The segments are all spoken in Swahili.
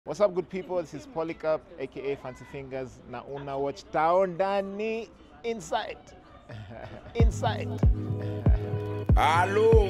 What's up, good people? This is Polycarp, aka Fancy Fingers. Na una watch Town Dani Inside. Inside. halo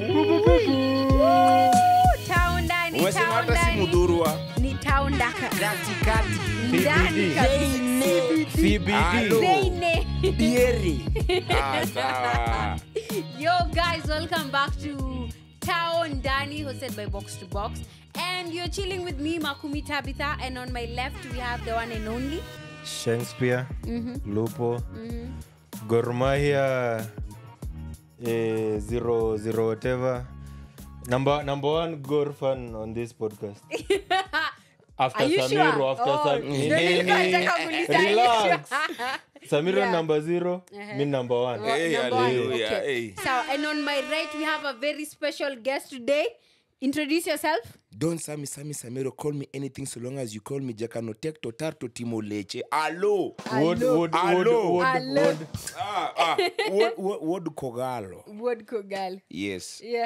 Taunda ni umesema hata si taunda ni- mudhurwa ni taunda ka- katikati ndani kabisa. Halo. Zeine. dieri Ah, sawa Yo guys, welcome back to Town Dani, hosted by Box to Box. And you're chilling with me, Makumi Tabitha, and on my left we have the one and only. shakespeare lupo Gor Mahia eh, zero zero whatever number number one Gor fan on this podcast after Are you Samiro sure? after Oh, Sam- ndio nilikuwa nataka kuuliza, are you relax sure? Samiro Yeah. number zero mi number one Well, Hey, number one, hallelujah, okay. hey. So, and on my right we have a very special guest today. Introduce yourself. don sami sami samiro call me anything so long as you call me jakano tek totarto timo leche alo Wood, Hello. wood, wood, Hello. wood, Hello. wood. ah, ah. wod, wod, wod kogalo Word girl. yes Yeah.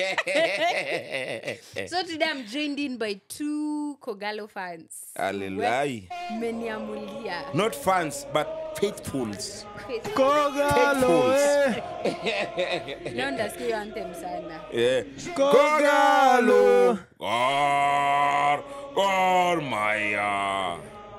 so today I'm joined in by two Kogalo fans. alelai Meniamulia. not fans but faithfuls Kogalo, eh. Leo ndasikia hiyo anthem sana. yeah. Kogalo. Gor, Gor Mahia.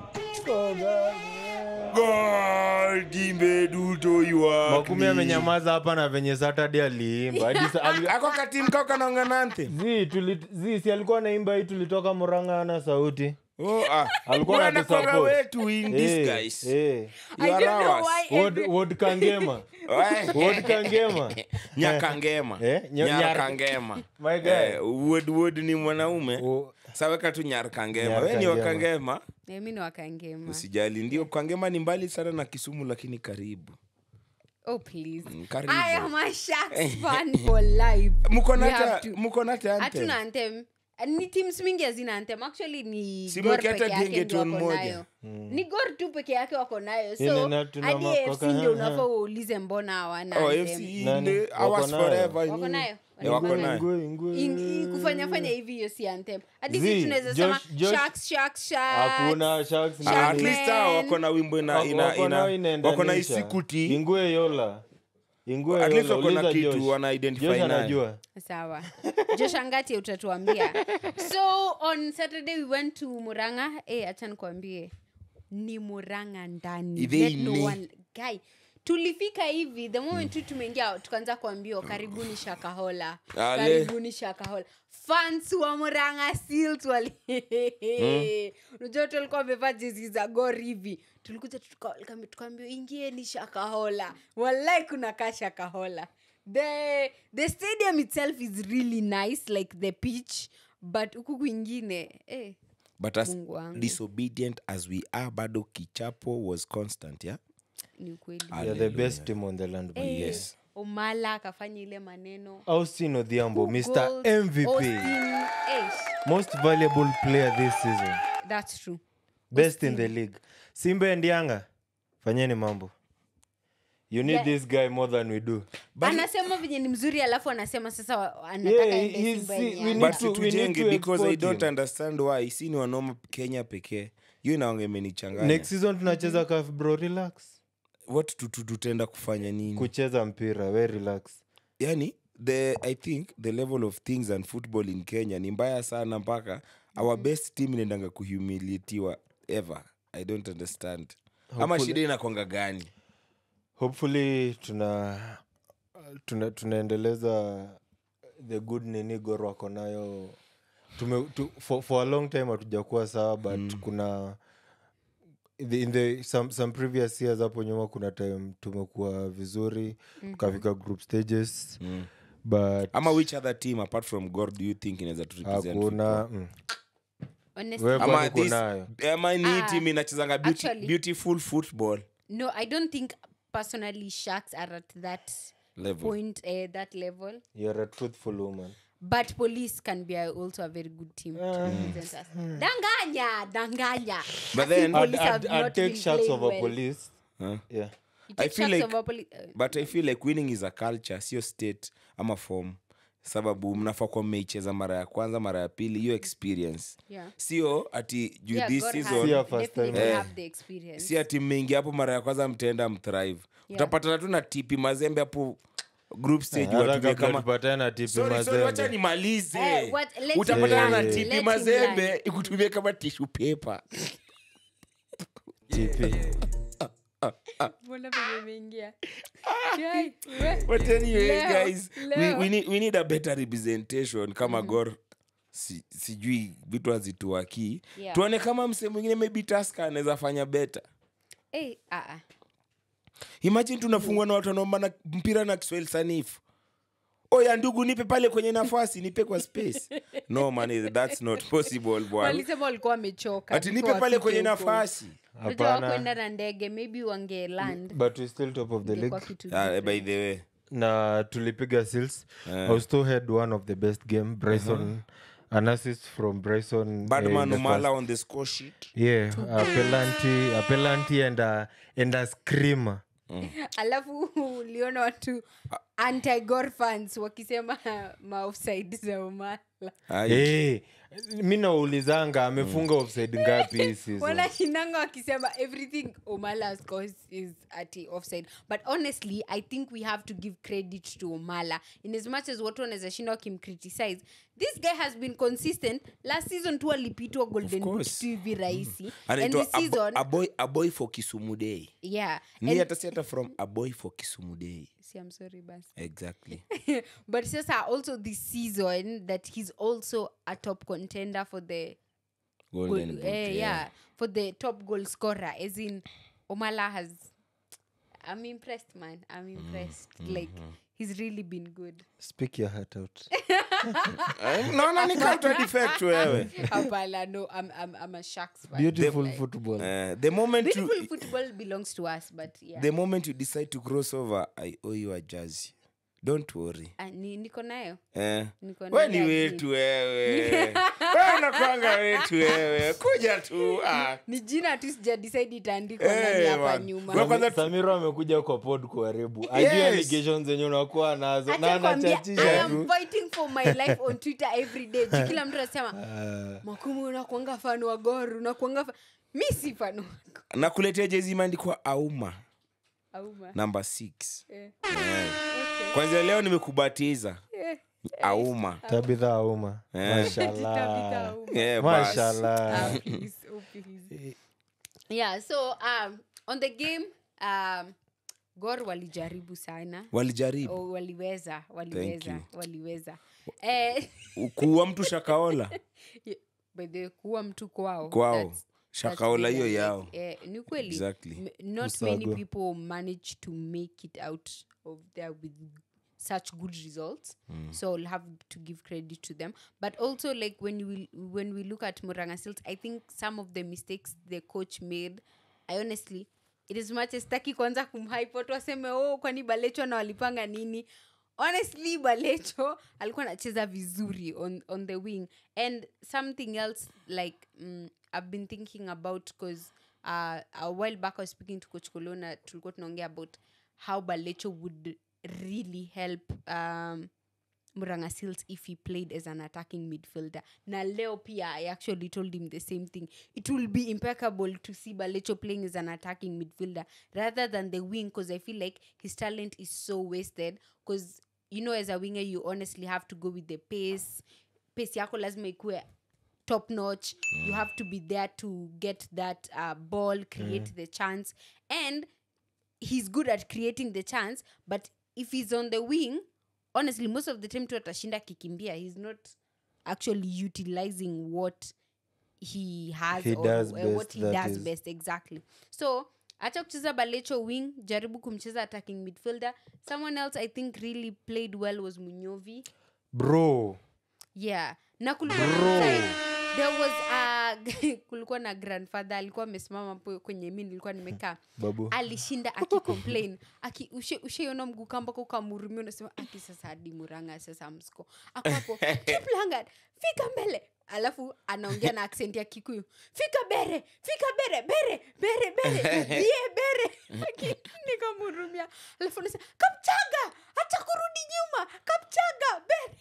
Gor, dimbe duto iwa. makumi amenyamaza hapa na venye saturday aliimba Hadi sa- ali- ako katim kao kanaonga nante zi tuli- zi si alikuwa naimba hii tulitoka muranga ana sauti oh, ah. Alikuwa Wewe anatusupport. anakuwaga wetu in Eh, disguise. eh. I You are don't know ours. why Wod- every- wod kangema Eh, wod kangema nyakangema Eh, nyo- nyar- nyarkangema My guy. Eh, wod wod ni mwanaume O- saweka tu nyarkangema we ni Nyarkangema. wakangema Eh, mi ni wakangema. usijali ndio kangema ni mbali sana na kisumu lakini karibu Oh please. Mm, karibu. I am a Sharks fan for life. mko We na have ta- to. mko na ta anthem? Hatuna anthem. ni teams mingi hazina anthem actually ni Si Gor mweke hata peke yake ndio Gengeton wako moja. nayo ni gor tu peke yake wako nayo Ine so na tuna hadi makoka, fc ndio ha, ha. unafaa uulize mbona hawana Oh, anthem. FC Nani? ni Wako ours nayo? forever, Wako nyinyi. nayo? Eh, wako Ingwe. nayo. Ingwe, ingwe. In- i- kufanya fanya hivi hiyo si anthem hadi Zee, si tunaweza sema Josh- Josh- sharks sharks sharks hakuna sharks Ah, Shark at ndani. least hao wako na wimbo ina, Wako- ina, wako nao ina, inaendanisha. wako na isikuti ingwe yola ingwe At least yola. wako na Uliza kitu Josh. wana identify Josh nayo. anajua sawa joshangati utatuambia so on saturday we went to muranga hey, acha nikuambie ni muranga ndani They Let no ni- one guy tulifika hivi the moment tu tumeingia tukaanza kuambiwa karibuni shakahola Ale. karibuni shakahola fans wa muranga seals wali unajua watu walikuwa wamevaa jezi za gor hivi tulikuja tuka- tukaambiwa ingieni shakahola walai kuna kaa shakahola the the stadium itself is really nice like the pitch but huku kwingine eh, but as Mungu wangu. disobedient as we are bado kichapo was constant yeah ni ukweli yeah, the best team on the land Eh, yes. omala akafanya ile maneno austin odhiambo Who mr goals? mvp Austin, eh, most valuable player this season that's true best in the league simba endianga fanyeni mambo you need Yeah. this guy more than we do anasema venye ni mzuri alafu anasema sasa wa- anataka Yeah, ende he's- Simba he- yenye we ana- need but to- we need tujenge to because i export don't him. understand why si ni wanoma kenya pekee hiyo inaonga imenichanganya next season tunacheza kaf bro relax what tu- tu- tutaenda kufanya nini kucheza mpira we relax yani the i think the level of things and football in kenya ni mbaya sana mpaka our best team inaendanga kuhumiliatiwa ever i don't understand ama Hopefully- shida inakwanga gani hopefully tuna tuna tunaendeleza the good nini gor wako nayo tume, tu, for, for a long time hatujakuwa sawa but mm. kuna the, in the some, some previous years hapo nyuma kuna time tumekuwa vizuri mm-hmm. tukafika group stages mm. but ama which other team apart from gor do you think inaweza tu represent hakuna football? mm. Honestly, Wewe ama kwani this kunayo? ama ni hii Ah, team inachezanga beauty, actually- beautiful football no i don't think personally sharks are at that level point uh, that level you're a truthful woman but police can be also a very good team to represent us danganya danganya But I think then- police I'd, have I'd, I'd not take been sharks playing over well. police Huh? yeah You I take feel sharks like- over poli- uh, but i feel like winning is a culture sio state ama form sababu mnafaa kuwa mmeicheza mara ya kwanza mara ya pili hiyo experience Yeah. sio ati juu Yeah, this God has season Yeah, first time. definitely Eh. have the experience. si ati mmeingia hapo mara ya kwanza mtaenda mthrive utapatana tu na tipi mazembe hapo group stage hata watumie kabla kama tupatane na tipi Sorry, sorry, wacha mazembe nimalize Eh, what- let him utapatana na learn. tipi Let him mazembe learn. ikutumie kama tishu pepa tipi Mbona venye imeingia? Yai, we. but anyway Leo, guys we, leo. we, need, we need a better representation kama gor si, sijui vitu hazituakii Yeah. tuone kama msee mwingine maybe taska anaweza fanya beta Eh, ah, ah. imagine tunafungwa na watu wanaomba na mpira na kiswahili sanifu oya ndugu nipe pale kwenye nafasi nipe kwa space no man that's not possible bwana walisema walikuwa wamechoka ati nipe before pale wafike kwenye huko. nafasi Unajua Hapana. wakwenda na ndege maybe wange land but we still top of the ingekuwa league kitu Ah, by different. the way na tulipiga seals I still had one of the best game bryson an assist from bryson eh, in badman the umala first- on the score sheet yeah a penalty a penalty and a, and a screamer alafu uliona watu anti-Gor fans wakisema maofside za umala Ai. hey, mi naulizanga amefunga offside ngapi hii season wanashinanga wakisema everything omala scores is at offside but honestly i think we have to give credit to omala in as much as watu wanaweza shinda wakimcriticize this guy has been consistent last season tu alipitwa golden boot course. tu hivi rahisi and anaitwa this a, bo- season a, boy, a boy for kisumu day yeah ni and, hata si hata from a boy for kisumu day see, I'm sorry basi exactly but sasa also this season that he's also a top contender for the Golden goal, boot, eh, yeah. for the top goal scorer as in omala has i'm impressed man i'm impressed like he's really been good speak your heart out Eh, naona ni counter defect wewe hapana no I'm, I'm, I'm a sharks fan beautiful football Eh, the moment beautiful you, football belongs to us but yeah the moment you decide to cross over i owe you a jersey don't worry Ah, ni, niko nayo eh. Niko we na ni ile wetu wewe we unakwanga wetu wewe kuja tu ah. ni jina tu sija decide itaandikwa Eh, nani hapa man. nyuma Wewe kwanza tu- samiro amekuja kwa pod kuharibu ajui Yes. allegations zenye unakuwa nazo na Acha kwambia, I anachatisha am tu fighting for my life on twitter every day Juu kila mtu anasema makumu unakuanga fan wa gor unakuanga fa... mi si fan wako nakuletea jezi imeandikwa auma auma namba 6 Eh, eh. okay. kwanzia leo nimekubatiza Eh, auma tabitha auma Eh. Tabitha mashallah Auma. Eh, bas. mashallah Ah, please, oh, please. yeah so um, on the game um, gor walijaribu sana walijaribu oh, waliweza waliweza you. waliweza eh, kuwa mtu shakaola by the way, kuwa mtu kwao Kwao. that's- that's Shakaola really hiyo like, yao. eh, ni kweli Exactly. M- not many Usago. people manage to make it out of there with such good results so i'll have to give credit to them but also like when we when we look at Muranga Seals, i think some of the mistakes the coach made i honestly it is much as taki kwanza kumhype watu waseme oh kwani balecho na walipanga nini honestly balecho alikuwa anacheza vizuri on, on the wing and something else like mm, i've been thinking about because uh, a while back i was speaking to coach colona tulikuwa tunaongea about how balecho would really help um, Muranga Seals if he played as an attacking midfielder. Na leo pia I actually told him the same thing. It will be impeccable to see Balecho playing as an attacking midfielder rather than the wing because I feel like his talent is so wasted because you know as a winger you honestly have to go with the pace. Pace yako lazima ikue top notch. You have to be there to get that uh, ball, create the chance and he's good at creating the chance but if he's on the wing honestly most of the time tu atashinda akikimbia he's not actually utilizing what he has He or, does or what best, he that does is. best exactly so acha kucheza balecho wing jaribu kumcheza attacking midfielder someone else i think really played well was munyovi bro yeah na kulikuwa na side, there was a kulikuwa na grandfather alikuwa amesimama hapo kwenye mi nilikuwa nimekaa babu alishinda akicomplain aki ushe- ushaiona mguu kambako ukamhurumia unasema aki sasa hadi muranga sasa msko akwapo kiplangad fika mbele alafu anaongea na accent ya kikuyu fika bere fika bere bere bere bere ye bere Aki- nikamhurumia alafu nasema kapchanga acha kurudi nyuma kapchaga ben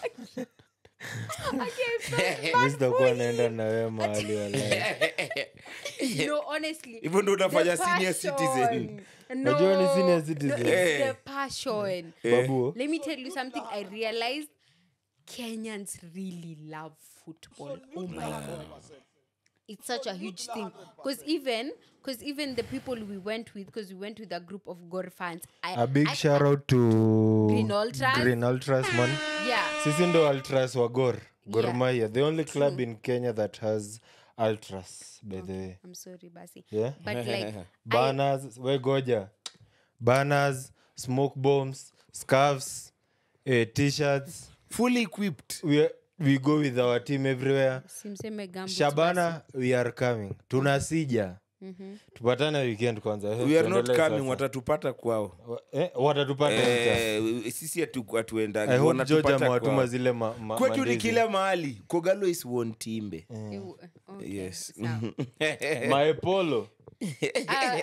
Okay, I felt mi bad sitakuwa for naenda him. na wewe mahali wala no honestly hivyo ndo the unafanya senior passion. citizen Najua ni senior No, citizen. no, it's Eh. the passion babuo let me tell you something i realized kenyans really love football oh my god it's such a huge thing because even because even the people we went with because we went with a group of gore fans I, a big I, shout out to Green Ultras. Green Ultras, man yeah sisi ndo ultras wa gor Gor Yeah. Mahia, the only club in kenya that has ultras by the way i'm sorry basi yeah but like I, banners we goja banners smoke bombs scarves eh, t-shirts fully equipped we, we go with our team everywhere simseme gambo shabana we are coming tunasija tupatane weekend kwanza Eh, we are not tuendelee coming sasa. watatupata kwao Wa- eh, watatupata nje. eh, sisi hatu- I hatuendagi hope George wanatupata amewatuma kwao zile ma, ma, kwetu ni mandizi. kila mahali kogalo is won timbe okay, yes sawa. maepolo Uh,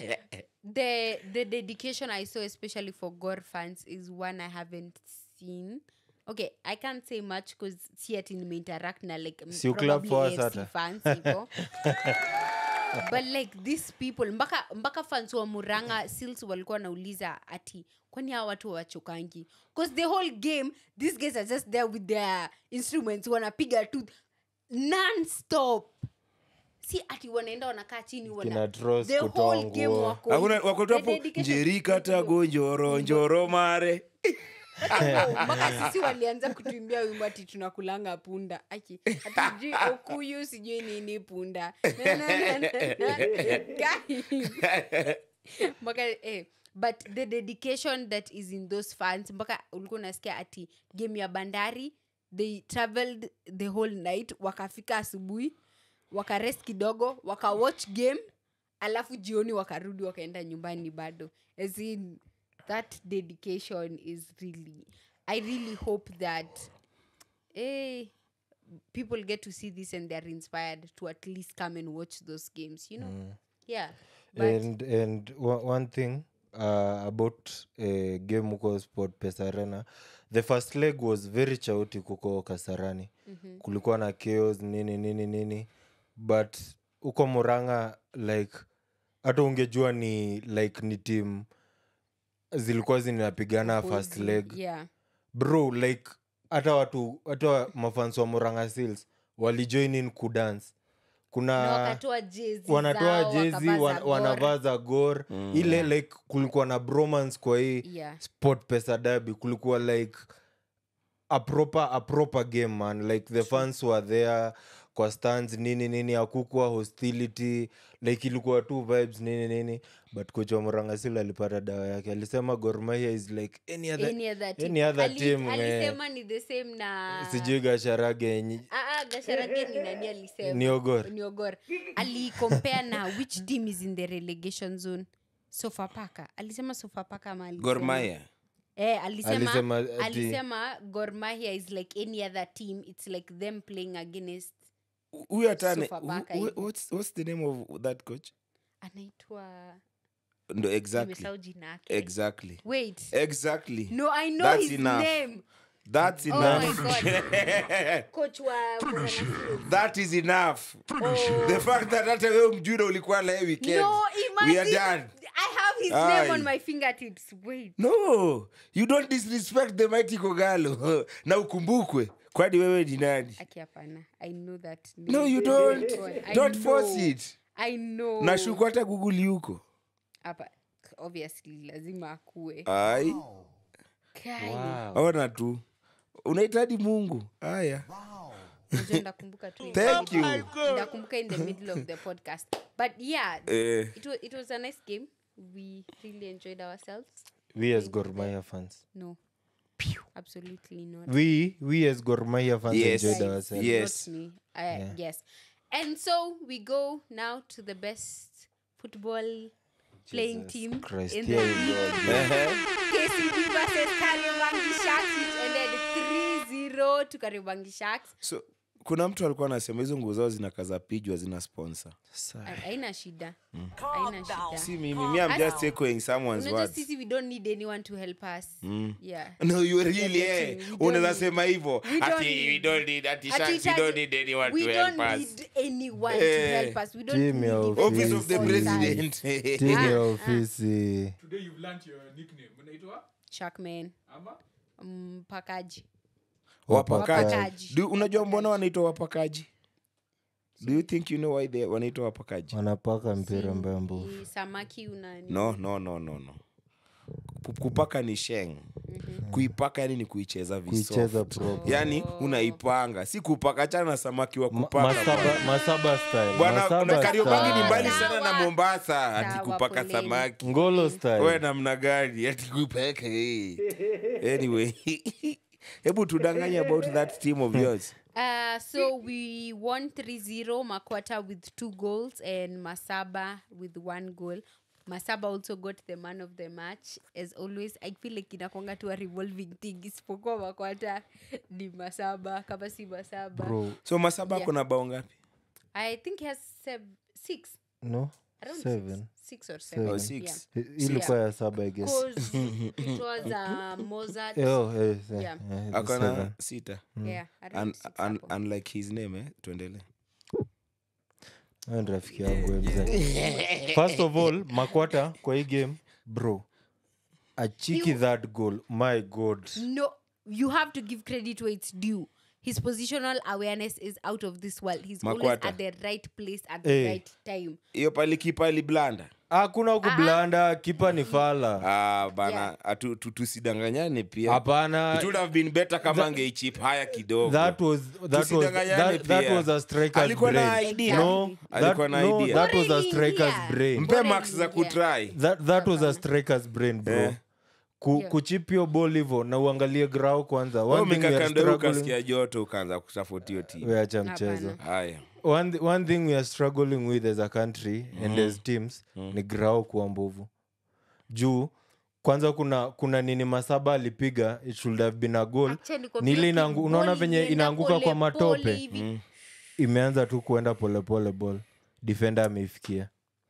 the the dedication I saw, especially for Gore fans, is one I haven't seen. Okay, I can't say much because see it in interact na like m- Si you clap probably for us AFC hata. fans hivo. but like these people mpaka mpaka fans wa muranga sils walikuwa wanauliza ati kwani hawa watu wachokangi because the whole game these guys are just there with their instruments wanapiga tu non-stop si ati wanaenda wanakaa chini wana, Kina Tross the kutoa whole game nguo. wako Hakuna- hivi. wako tu The hapo dedication njerika to football. tago njoro njoro mare Hata mpaka sisi walianza kutuimbia wimbo ati tunakulanga punda aki hatujui okuyu sijui nini punda Na, na, na, na, na. Guys. mpaka eh, but the dedication that is in those fans mpaka ulikuwa unasikia ati game ya bandari they traveled the whole night wakafika asubuhi wakarest kidogo wakawatch game alafu jioni wakarudi wakaenda nyumbani bado as in that dedication is really i really hope that eh, people get to see this and they're inspired to at least come and watch those games you know yeah but and and one, one thing uh, about uh, game huko sport pesa arena the first leg was very chaotic huko kasarani mm-hmm. kulikuwa na chaos nini nini nini but huko muranga like hata ungejua ni like ni team zilikuwa zinapigana first opposing, leg yeah bro like hata watu hata mafans wa muranga seals walijoin in kudance kuna na wakatoa jezi wanatoa zao, jezi wakavaa wan, za wanavaa za gor ile like kulikuwa na bromance kwa hii Yeah. sport pesa dabi kulikuwa like a proper, a proper game man like the fans were there kwa stands nini nini akukwa hostility like ilikuwa tu vibes nini nini but kocha wa mrangasil alipata dawa yake alisema gormahia is like any other, Any other team. any other Ali- team eh, alisema ni the same na sijui gasharage yenye Ah, ah, gasharage ni nani alisema Ni Ogor. Ni Ogor. alicompare na which team is in the relegation zone sofapaka alisema sofapaka ama alisema- gormaya eh, alisema, Alisema alisema, ati- alisema gormahia is like any other team it's like them playing against huyu hatane Sofapaka who- who- hivi. what's, what's the name of that coach anaitwa ndo exactly nimesahau jina yake exactly wait exactly no i know That's his enough. name that's oh my enough god coach wa Murang'a Seals. that is enough Oh. the fact that hata wewe mjura ulikuwa na yeye weekend No, we are imagine. done I have his name on Aye. my fingertips. Wait. no you don't disrespect the mighty kogalo na ukumbukwe kwani wewe ni nani Aki hapana. I know that. name. no you don't I don't know. force it I know. nashuku hata google yuko Hapa obviously lazima akue. ai Kai. wow. ona tu unahitaji mungu haya Unajua ndakumbuka tu in Thank the you. middle- ndakumbuka in the middle of the podcast. But yeah, eh, it was it was a nice game. We really enjoyed ourselves. we as gormaya fans No. Absolutely not. we we as gormaya fans Yes. enjoyed Guys, ourselves Yes. Not me. Uh, Yes. And so we go now to the best football playing Jesus team Christ, in here the we league. go. eh, KCB versus Kariobangi Sharks, which ended 3-0 to Kariobangi Sharks. so kuna mtu alikuwa anasema hizo nguo zao zinakaza pijwa zina sponsor Ha- haina shida haina shida si mimi mi am just echoing someone's unajua words sisi we don't need anyone to help us yeah no you really getting- eh we don't unaweza need- sema hivyo we don't ati we need- don't need ati shanks we Ati- don't need anyone we to don't help us need anyone Eh, to help us we don't team ya need even office of the Office. president timu ya Ah, ah. ofisi Today you've learnt your nickname. Unaitwa? Sharkman Ama? mpakaji wapakaji Wapakaji. Do- unajua mbona wanaitwa wapakaji do you think you know why they wanaitwa wapakaji wanapaka mpira mbambo Ni samaki unani no no no no no Ku- kupaka ni sheng kuipaka yani ni kuicheza kuicheza visoft proper. yani unaipanga si kupaka chana na samaki wa Ma- kupaka masaba masaba style bwana masaba na kariobangi ni style. mbali sana na Sawa. mombasa ati Sawa, kupaka poleni. samaki ngolo we style namna gani ati kupaka eh. anyway hebu tudanganye about that team of yours Uh, so we won 3-0 makwata with two goals and masaba with one goal masaba also got the man of the match as always i feel like inakwanga tu a revolving thing isipokuwa makwata ni masaba kama si masaba bro so masaba Yeah. ako na bao ngapi i think he has sev- six no around seven six, six or seven, Oh, Seven. six. Yeah. I- ilikuwa ya saba i guess 'Cause it was uh, Mozart. Eh, oh, eh, eh, Yeah. eh, ako seven. na sita Yeah, around Un- six un- hapo. unlike his name eh? tuendele Huyo ni rafiki yangu we mzee. first of all makwata kwa hii game bro achiki that goal my god No, you have to give credit where it's due. His positional awareness is out of this world. He's always Makwata. at the right place at the Eh. right time. hiyo pali kipa aliblanda hakuna kublanda kipa ni fala ah, bana Yeah. atu- tu- tusidanganyane pia hapana It would have been better kama angeichip haya kidogo that was that was Tusidanganyane that, that pia. was a striker's Alikuwa na brain. idea. No, that, Alikuwa na no, idea. that was a What striker's idea? brain. mpe Bora max za iliingia. kutry That, that was a striker's brain bro. Eh. Ku, Yeah. kuchipio ball hivo na uangalie grau kwanza One thing we are mikakando struggling- ukasikia joto ukaanza kutafuta hiyo timu We acha mchezo Hapana. haya one, th- one thing we are struggling with as a country and as teams ni grau kuwa mbovu juu kwanza kuna kuna nini masaba alipiga it should have been a goal Actually, kwa Ni ile vile inaangu- unaona ball venye ilienda inaanguka kwa pole matope. pole hivi. imeanza tu kuenda polepole ball defender ameifikia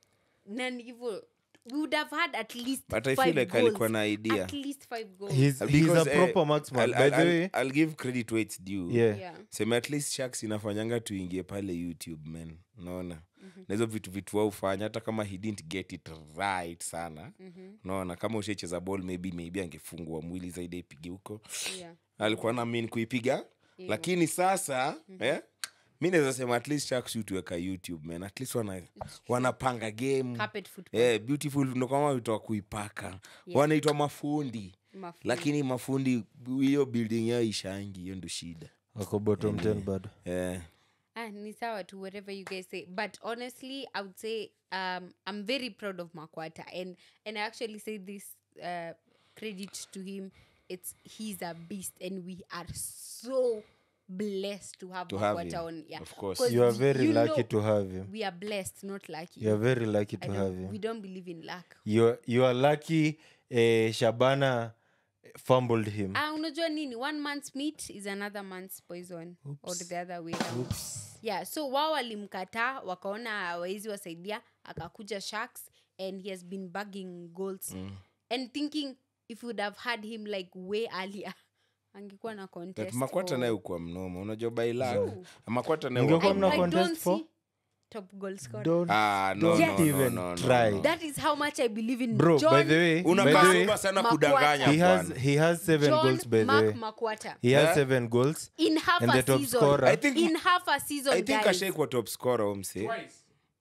Na ni hivyo, we would have had at least But I five feel like alikuwa goals. na idea. At least five goals. he's, he's a Because, eh, proper marksman I'll- by I'll- the way I'll- I'll give credit where it's due yeah. Yeah. sema at least sharks inafanyanga tuingie pale youtube man naona na hizo vitu vitu waufanya hata kama he didn't get it right sana naona kama ushaicheza ball maybe maybe angefungua mwili zaidi aipige huko Yeah. alikuwa na min kuipiga lakini sasa eh, mi naweza sema at least sharks utuweka youtube man at least wana, wanapanga game Carpet football. eh, beautiful ndo kama witoa kuipaka wanaitwa mafundi Mafundi. lakini mafundi hiyo building yao ishangi hiyo ndo shida wako bottom 10 bado eh. ah, ni sawa to whatever you guys say but honestly i would say um, i'm very proud of makwata and and i actually say this uh, credit to him it's he's a beast and we are so blessed to have To have makwata him, on yeah of course. 'Cause you are y- very you lucky know to have him we are blessed not lucky you are very lucky I to don't- have we him don't believe in luck you are, you are lucky eh, shabana fumbled him ah unajua nini one man's meat is another man's poison or the other way around. yeah so wao walimkataa wakaona wawezi wasaidia akakuja sharks and he has been bagging goals and thinking if we would have had him like way earlier angekuwa na But contest makwata for- naye ukuwa mnoma unajua bailak makwata naye Ungekuwa ukuwa mna I, I mnoma. contest don't for? see top goal scorer. don't, Ah, no, don't no, no, even no, no, try no. that is how much i believe in bro John by the way by the unakaa way super sana Makwata. kudanganya he has bwana. he has seven John goals by the Mark way Makwata. he Yeah. has seven goals in half and a the top season scorer I think- in half a season i think guys. ashaikuwa top scorer umse Twice.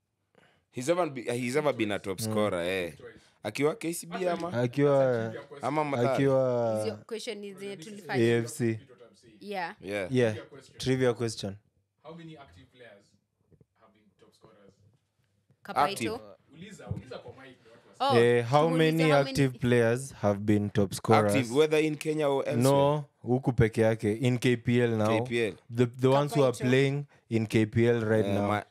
he's ever, be, he's ever been a top scorer eh. akiwa kcb ama akiwa ama Mathare? Is akiwa your question is uh, tulifanya afc yeah yeah. yeah trivia question How many active players have been top scorers? kapaito Active. Uliza, uliza kwa mic ndio watu wasi- Oh, eh, how tumuulize many how active players have been top scorers active whether in kenya or elsewhere no huku peke yake in kpl now KPL. the, the ones who are Kapaito. playing in kpl right Eh, now ma-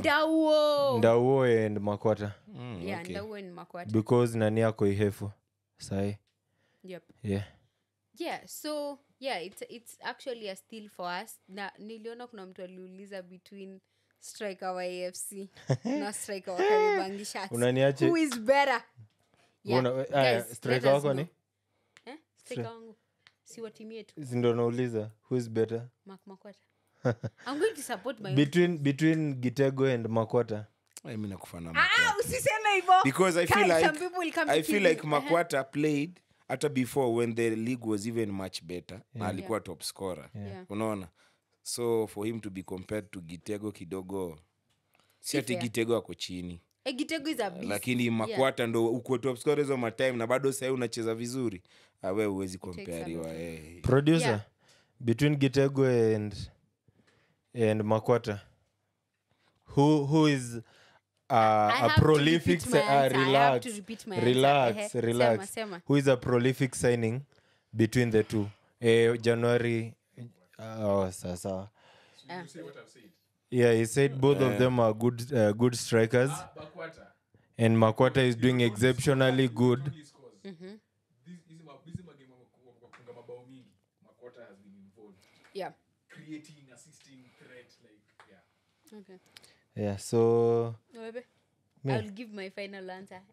ndauo ndauo and makwata mm, yeah okay. ndauo ni makwata because nani ako ihefu sahi yep yeah yeah so yeah it's, it's actually a steal for us na niliona kuna mtu aliuliza between striker wa afc na striker wa Kariobangi Sharks. Unaniache- Who is better yeah. Una- guys, aya, let striker us wako know. ni eh? striker wangu si wa timu yetu sindo nauliza who is better Mark Makwata i'm going to support my between between gitego and makwata Ai, mi nakufana ah usiseme hivyo because I feel Kai, like some people will come I to feel kill like me. Makwata played hata before when the league was even much better na alikuwa top scorer Yeah. unaona so for him to be compared to Gitego kidogo si ati fair. Gitego ako chini Eh, Gitego is a beast. lakini Makwata ndo uko top scorer hizo matime na bado sahii unacheza vizuri Ah, we huwezi kompariwa eh. producer Yeah. between gitego and and makwata who who is uh, a have to prolific repeat my si- uh, answer. I have relax to repeat my answer. relax Ehe, relax sema, sema. who is a prolific signing between the two eh, january oh, sasa Ah. You say what I've said. yeah he said both of them are good uh, good strikers Bakwata. and makwata is doing exceptionally good Only scores. This- hizi ma- hizi magame wa- wa- wafunga mabao mingi. Makwata has been involved. yeah Creating, assisting, threat, like, yeah. okay yeah so Webe? Me. I'll give my final answer.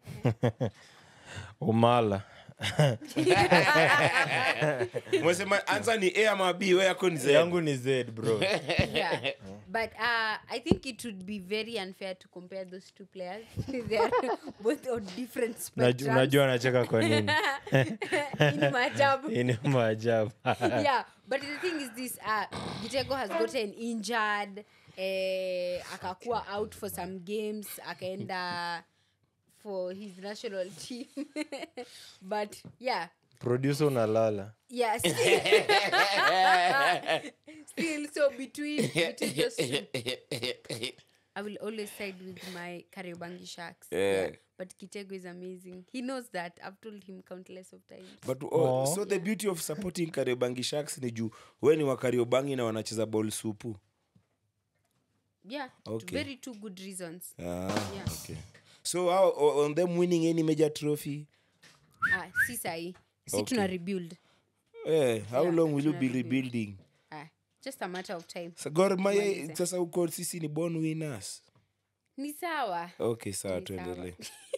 umala Umesema answer ni a ama b we yako ni Z. yangu ni z bro yeah. But uh, I think it would be very unfair to compare those two players. they are both on different Unaju- spectrums. unajua anacheka kwa nini In maajabu. ini maajabu yeah, but the thing is this: uh, Gitego has gotten injured. Eh, akakuwa out for some games. Akaenda for his national team. but yeah, producer unalala Yes. Still, so between between those two, I will always side with my Kariobangi Sharks. Yeah. But Kitego is amazing. He knows that. I've told him countless of times. but oh, so the beauty of supporting kariobangi sharks ni juu we ni wa kariobangi na wanacheza ball supu Yeah. Okay. Very two good reasons. ah, Yeah. okay. so how, o- on them winning any major trophy Ah, si sahi. Si Okay. tuna rebuild. eh, how Yeah, long will you tuna be rebuild. rebuilding Ah, just a matter of time. Sa Gor Mahia Tumalize. sasa uko sisi ni born winners Ni sawa. okay sawa Ni sawa. tuendelee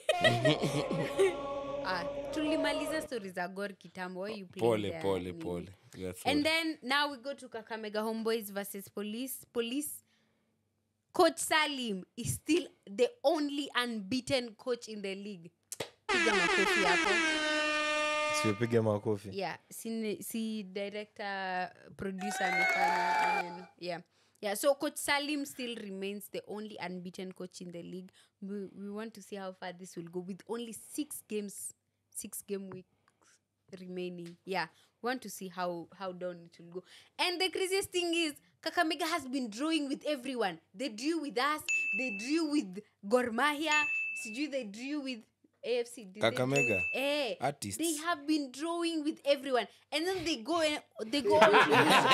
Ah, tulimaliza story za Gor kitambo. Why you playing pole there? pole Nini? pole You are And sorry. then now we go to Kakamega Homeboys versus Police. Police. Coach Salim is still the only unbeaten coach in the league. Piga makofi hapo. siopige makofi Yeah, si, si director producer amefanya maneno. Yeah. Yeah, so Coach Salim still remains the only unbeaten coach in the league. We, we want to see how far this will go with only six games, six game weeks remaining. Yeah, we want to see how how down it will go. And the craziest thing is, Kakamega has been drawing with everyone. They drew with us. They drew with Gor Mahia. Sijui they drew with AFC. Did they draw Kakamega? with- Eh, Artists. They have been drawing with everyone, and then they go and they go on to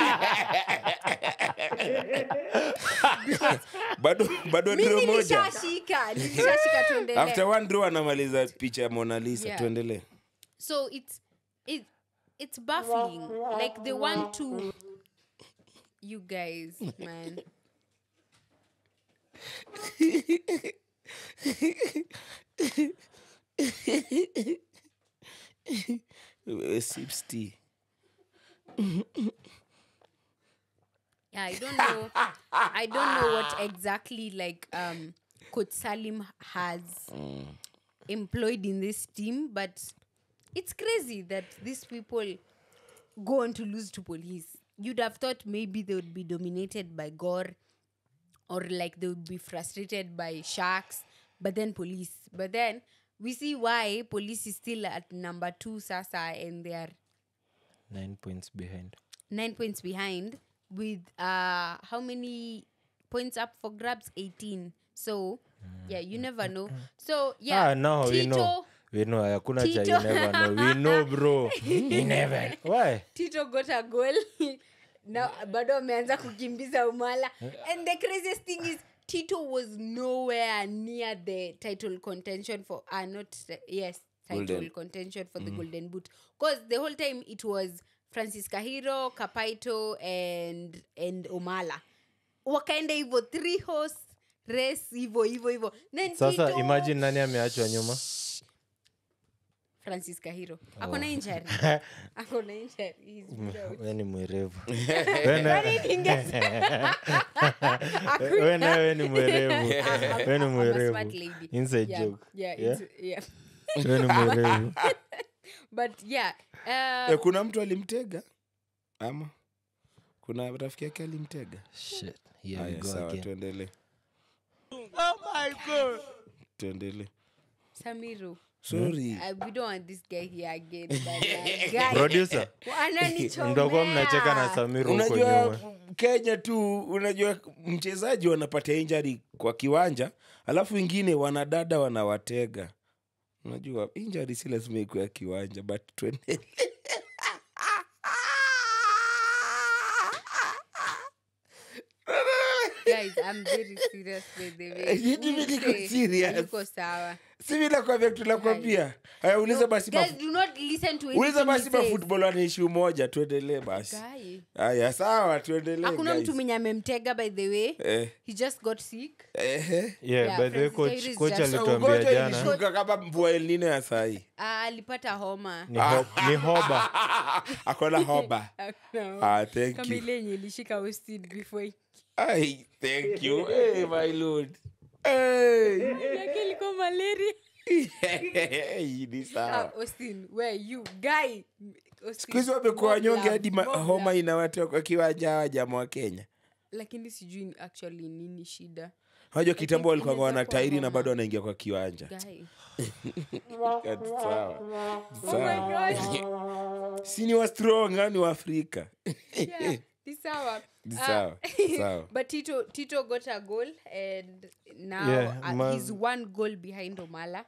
lose. bado bado draw Mimi moja nilishashika, nilishashika tuendelee. after one draw anamaliza picha ya mona lisa Yeah. tuendelee so it's it it's baffling like they want to you guys man Eh, sips tea. yeah i don't know i don't know what exactly like um coach salim has employed in this team but it's crazy that these people go on to lose to police you'd have thought maybe they would be dominated by gore or like they would be frustrated by sharks but then police but then we see why police is still at number two sasa and they are nine points behind nine points behind with uh how many points up for grabs 18 so yeah you never know so yeah ah, now we Tito, know we know hakuna cha you Tito. never know we know bro you never why tito got a goal now bado ameanza kukimbiza umala and the craziest thing is tito was nowhere near the title contention for uh, not the- yes title Golden. contention for the golden boot because the whole time it was francis kahiro kapaito and, and omala wakaenda hivyo three horse race hivyo hivyo hivyo Then sasa Tito- imagine nani ameachwa nyuma francis kahiro akona injury akona injury He's out. we ni mwerevu We na- Hakuna- we nawe ni mwerevu I'm- we ni I'm a mwerevu smart lady. inside Yeah, joke yeah, Yeah? it's- yeah. we ni mwerevu but yeah uh, Eh, kuna mtu alimtega ama kuna rafiki yake alimtega Shit, here we haya go sawa again. tuendelee tuendelee samiru sorry uh, we don't want this guy here again but, uh, guy, producer wananichomea. mtakuwa mnacheka na samiru huko unajua nyuma kenya tu unajua mchezaji wanapata injari kwa kiwanja alafu wengine wanadada wanawatega unajua injari si lazima ikuwa ya kiwanja but tuendelee Guys, I'm very serious by the way. Mimi niko Mse, serious. hayuko sawa. si vile kwambia tunakwambia haya uliza basi Guys, ma- do not listen to uliza anything basi he says. mafutbol wanaishi umoja tuendelee basi Guy, haya sawa tuendelee hakuna guys. mtu mwenye amemtega by the way Eh, he just got sick ehe. yeah, Yeah, by the way Francis coach, Jairus coach just- alituambia ugonjwa jana ilishuka kama mvua elnino ya sahii Ah, alipata homa ni, ho, ni hoba akona hoba No. ah, thank kama you ile yenye ilishika Austin before Ai, thank you hey, my lord hey. yake ilikuwa malaria Hii ni Ah, sawa Austin where you guy Austin, siku hizi wamekuwa mob wanyonge love, hadi ma- mob homa love. inawatoka kwa kiwanja hawa jamaa wa kenya lakini sijui ni actually nini shida unajua kitambo walikuwa inaweza wana kuwa tairi na homa. bado wanaingia kwa kiwanja guy Ati sawa oh sawa my god si ni wa strong ah, ni wa afrika yeah ni sawa Ni Ah, sawa, sawa. but tito tito got a goal and now Yeah, uh, ma- he's one goal behind omala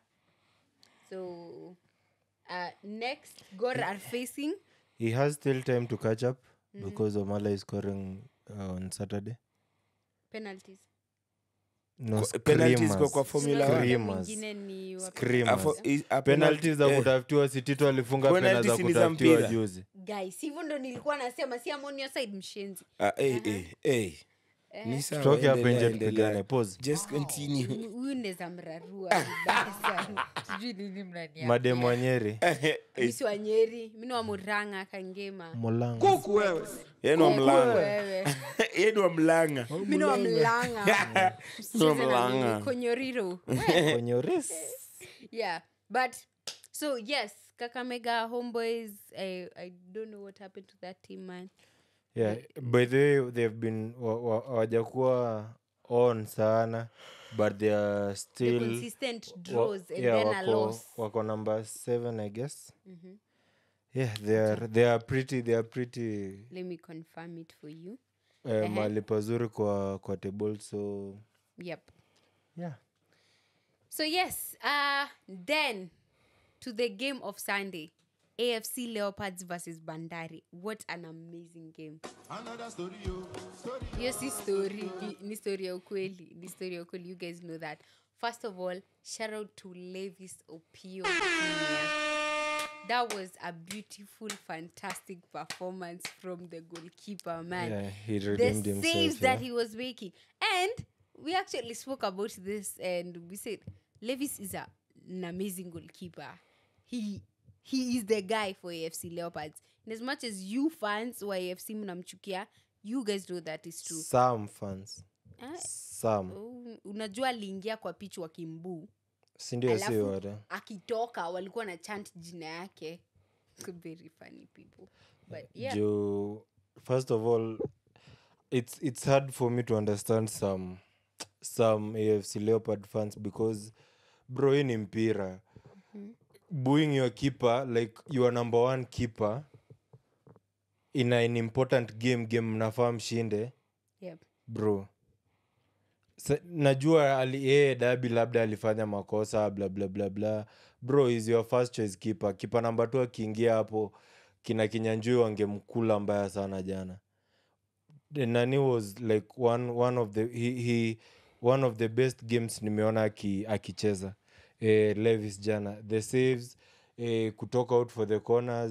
so uh, next gor are facing he has still time to catch up because omala is scoring uh, on saturday penalties no Kwa- penalties kwa- kwa screamers. Formula Sio One. labda Screamers. mwingine ni wa- Screamers. Afo- i- a penalties za penalty- eh, kutafutiwa sitito alifunga pena Penalties za ni za kutafutiwa mpira. juzi guys hivyo ndo nilikuwa nasema si amonio side mshenzi ah, eh, eh, eh. Ni sawa, toke hapa endelea, nje endelea. tupigane pause Just continue. Huyu- huyu ndeza mrarua vibaya sana sijui nini mnania mademu wanyeri misi wa nyeri mini wa muranga kangema mulango Yeye ni wa mlanga wewe Yeye ni wa mlanga mini wa mlanga Msicheze na Mlanga. mimi, konyoriro kwenye uris yeah but so yes kakamega homeboys I, i don't know what happened to that team man yeah by the way they've been wa- wa- hawajakuwa on sana but they are the still consistent wa- draws and yeah, then a wako, loss wako number seven i guess yeah they are, they are pretty they are pretty let me confirm it for you uh, mali pazuri kwa kwa table so yep yeah So yes, uh then to the game of Sunday. AFC Leopards versus Bandari. What an amazing game. Yes, this story. i- Ni story ya ukweli. Ni story ya ukweli. You guys know that. First of all, shout out to Levis Opio Jr. That was a beautiful, fantastic performance from the goalkeeper, man yeah he the redeemed saves himself that yeah. he was making. And we actually spoke about this and we said Levis is a, an amazing goalkeeper. He he is the guy for AFC Leopards. And as much as you fans wa AFC mnamchukia, you guys know that is true. some fans Ah, some oh, unajua aliingia kwa pitch wa kimbuu sindio si alafu wata akitoka walikuwa na chant jina yake very funny people but yeah Juu, first of all it's it's hard for me to understand some some afc leopard fans because bro hii ni mpira booing your keeper like your number one keeper in an important game game mnafaa mshinde yep. bro Sa, najua ali- yeye dabi labda alifanya makosa bla bla bla bla bro is your first choice keeper kipa namba tu akiingia hapo kina kinyanjui wangemkula mbaya sana jana The nani was like one, one of the he, he, one of the best games nimeona aki- akicheza eh, levis jana the saves eh, kutoka out for the corners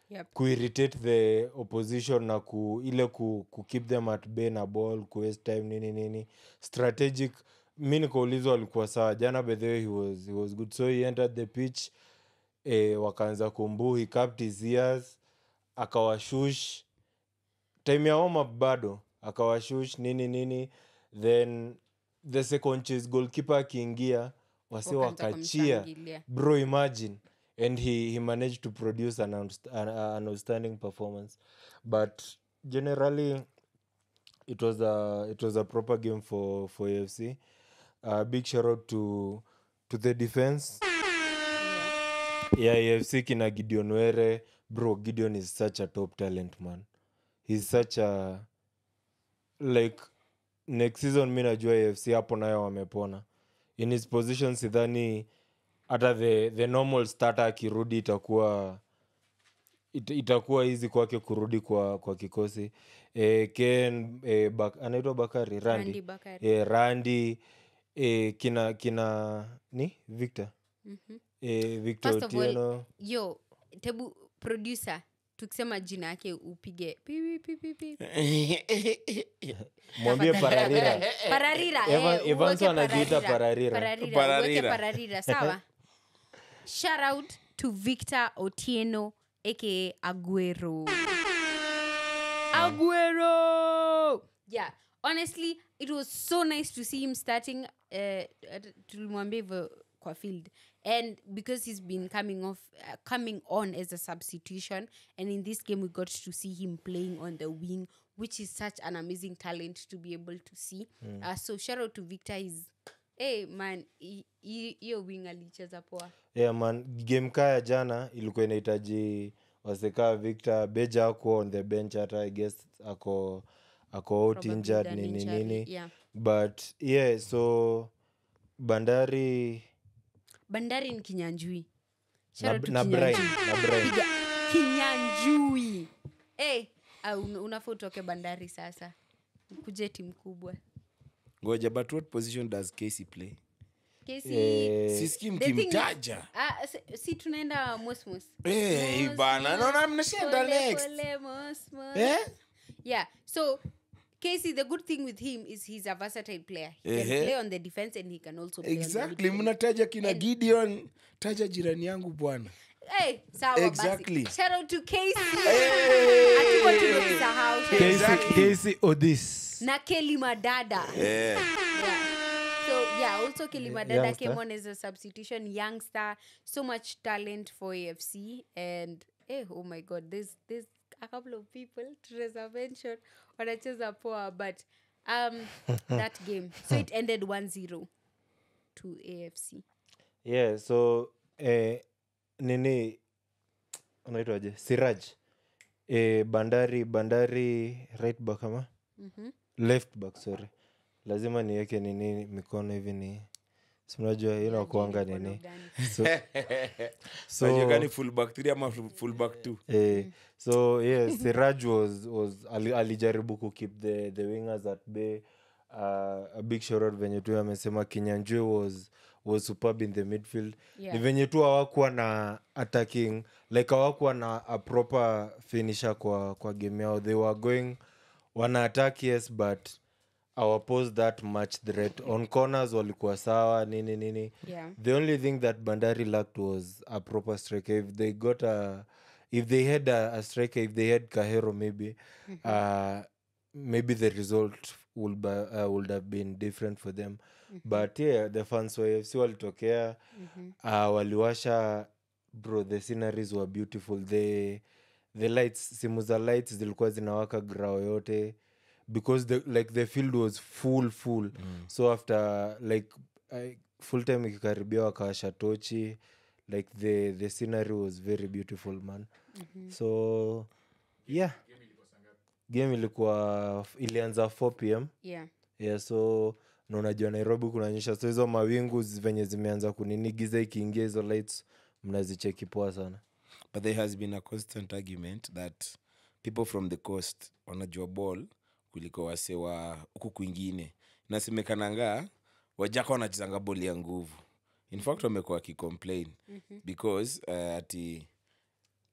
Yep. kuirritate the opposition na ku, ile ku, ku keep them at bay na ball ku waste time nini nini strategic mi nikaulizwa alikuwa sawa jana by the way he was, he was good so he entered the pitch eh, wakaanza kumbu he capped his ears akawashush time ya homa bado akawashush nini nini then the second chase goalkeeper akiingia wasi Wakaanza wakachia kumshangilia. bro imagine and he, he managed to produce an, outst- an, an outstanding performance but generally it was a it was a proper game for for AFC. Uh, big shout out to to the defense. Yeah, AFC kina Gideon Were. Bro, Gideon is such a top talent, man. He's such a like next season mi najua AFC hapo nayo wamepona. In his position sidhani hata the, the normal starter akirudi itakuwa it, itakuwa hizi kwake kurudi kwa, kwa kikosi e, ken e, bak, anaitwa bakari randi, Randy Bakari. E, randi e, kina kina ni victor Mhm. e, victor First of all, otieno yo tebu producer tukisema jina yake upige pi, pi, pi, pi, pi. mwambie Tafadhali. pararira pararira Evan- eh, Evans uweke anajiita pararira. pararira. Pararira, uweke Pararira. pararira sawa shout out to victor otieno aka aguero aguero yeah honestly it was so nice to see him starting uh, tulimwambia hivyo kwa field and because he's been coming off uh, coming on as a substitution and in this game we got to see him playing on the wing which is such an amazing talent to be able to see uh, so shout out to victor he's hey man hi- hi- hiyo wing alicheza poa yeah, man game kaya jana ilikuwa inahitaji wasekaa victor beja ako on the bench hata i guess ako ako out Probably injured done nini injury, nini yeah. but yeah so bandari bandari ni kinyanjui Shout na, out to na Brian, Kinyanjui. na Brian. Piga kinyanjui hey, unafaa utoke bandari sasa kuje timu kubwa ngoja but what position does casey play Kesi, Eh, siski the thing is- mkimtaja ah, si- si tunaenda mosmos Eh, Mos, bana, mos, naona mnashinda pole, next. pole, mos, mos. Eh? yeah so Casey, the good thing with him is he's a versatile player. He can Ehe. play on the defense and he can also play on the exactly midfield. mnataja kina gideon taja jirani yangu bwana Hey, sawa Exactly. basi. Shout out to Casey. Hey! Hatuko tumemsahau. Casey- Casey Odis. na Kelly Madada. Eh. Yeah. So yeah, also Kelly Madada youngster. came on as a substitution youngster. So much talent for AFC and eh, oh my god, there's there's a couple of people Teresa mentioned wanacheza poa but um that game so it ended 1-0 to AFC. yeah so eh, nini unaitwaje siraj eh, bandari bandari right back ama Mhm. left back sorry lazima niweke nini mikono hivi ni sinajua inakuanga Mkono nini gani? so, so, Unajua gani fullback three ama full- fullback two eh, so yeah siraj was, was ali, alijaribu kukeep the, the wingers at bay uh, a big shorot venye tu amesema kinyanjue was was superb in the midfield Yeah. ni venye tu hawakuwa na attacking like hawakuwa na a proper finisher kwa, kwa game yao they were going wana attack yes but awapose that much threat on corners walikuwa sawa nini nini Yeah. the only thing that bandari lacked was a proper striker if they got a if they had a, a striker if they had kahero maybe uh, maybe the result would, be, uh, would have been different for them but yeah the fans wa afc walitokea uh, waliwasha bro the sceneries were beautiful the, the lights simu za lights zilikuwa zinawaka grao yote because the, like the field was full full mm. so after like I, full time ikikaribia wakawasha tochi like the, the scenery was very beautiful man mm-hmm. so yeah game ilikuwa ilianza 4 pm Yeah. yeah so na unajua nairobi kunanyesha so hizo mawingu zi- venye zimeanza kunini giza ikiingia hizo lights mnazicheki poa sana but there has been a constant argument that people from the coast wanajua ball kuliko wase wa huku kwingine nasemekananga wajaka wanachezanga boli ya nguvu in fact wamekuwa wakicomplain because uh, ati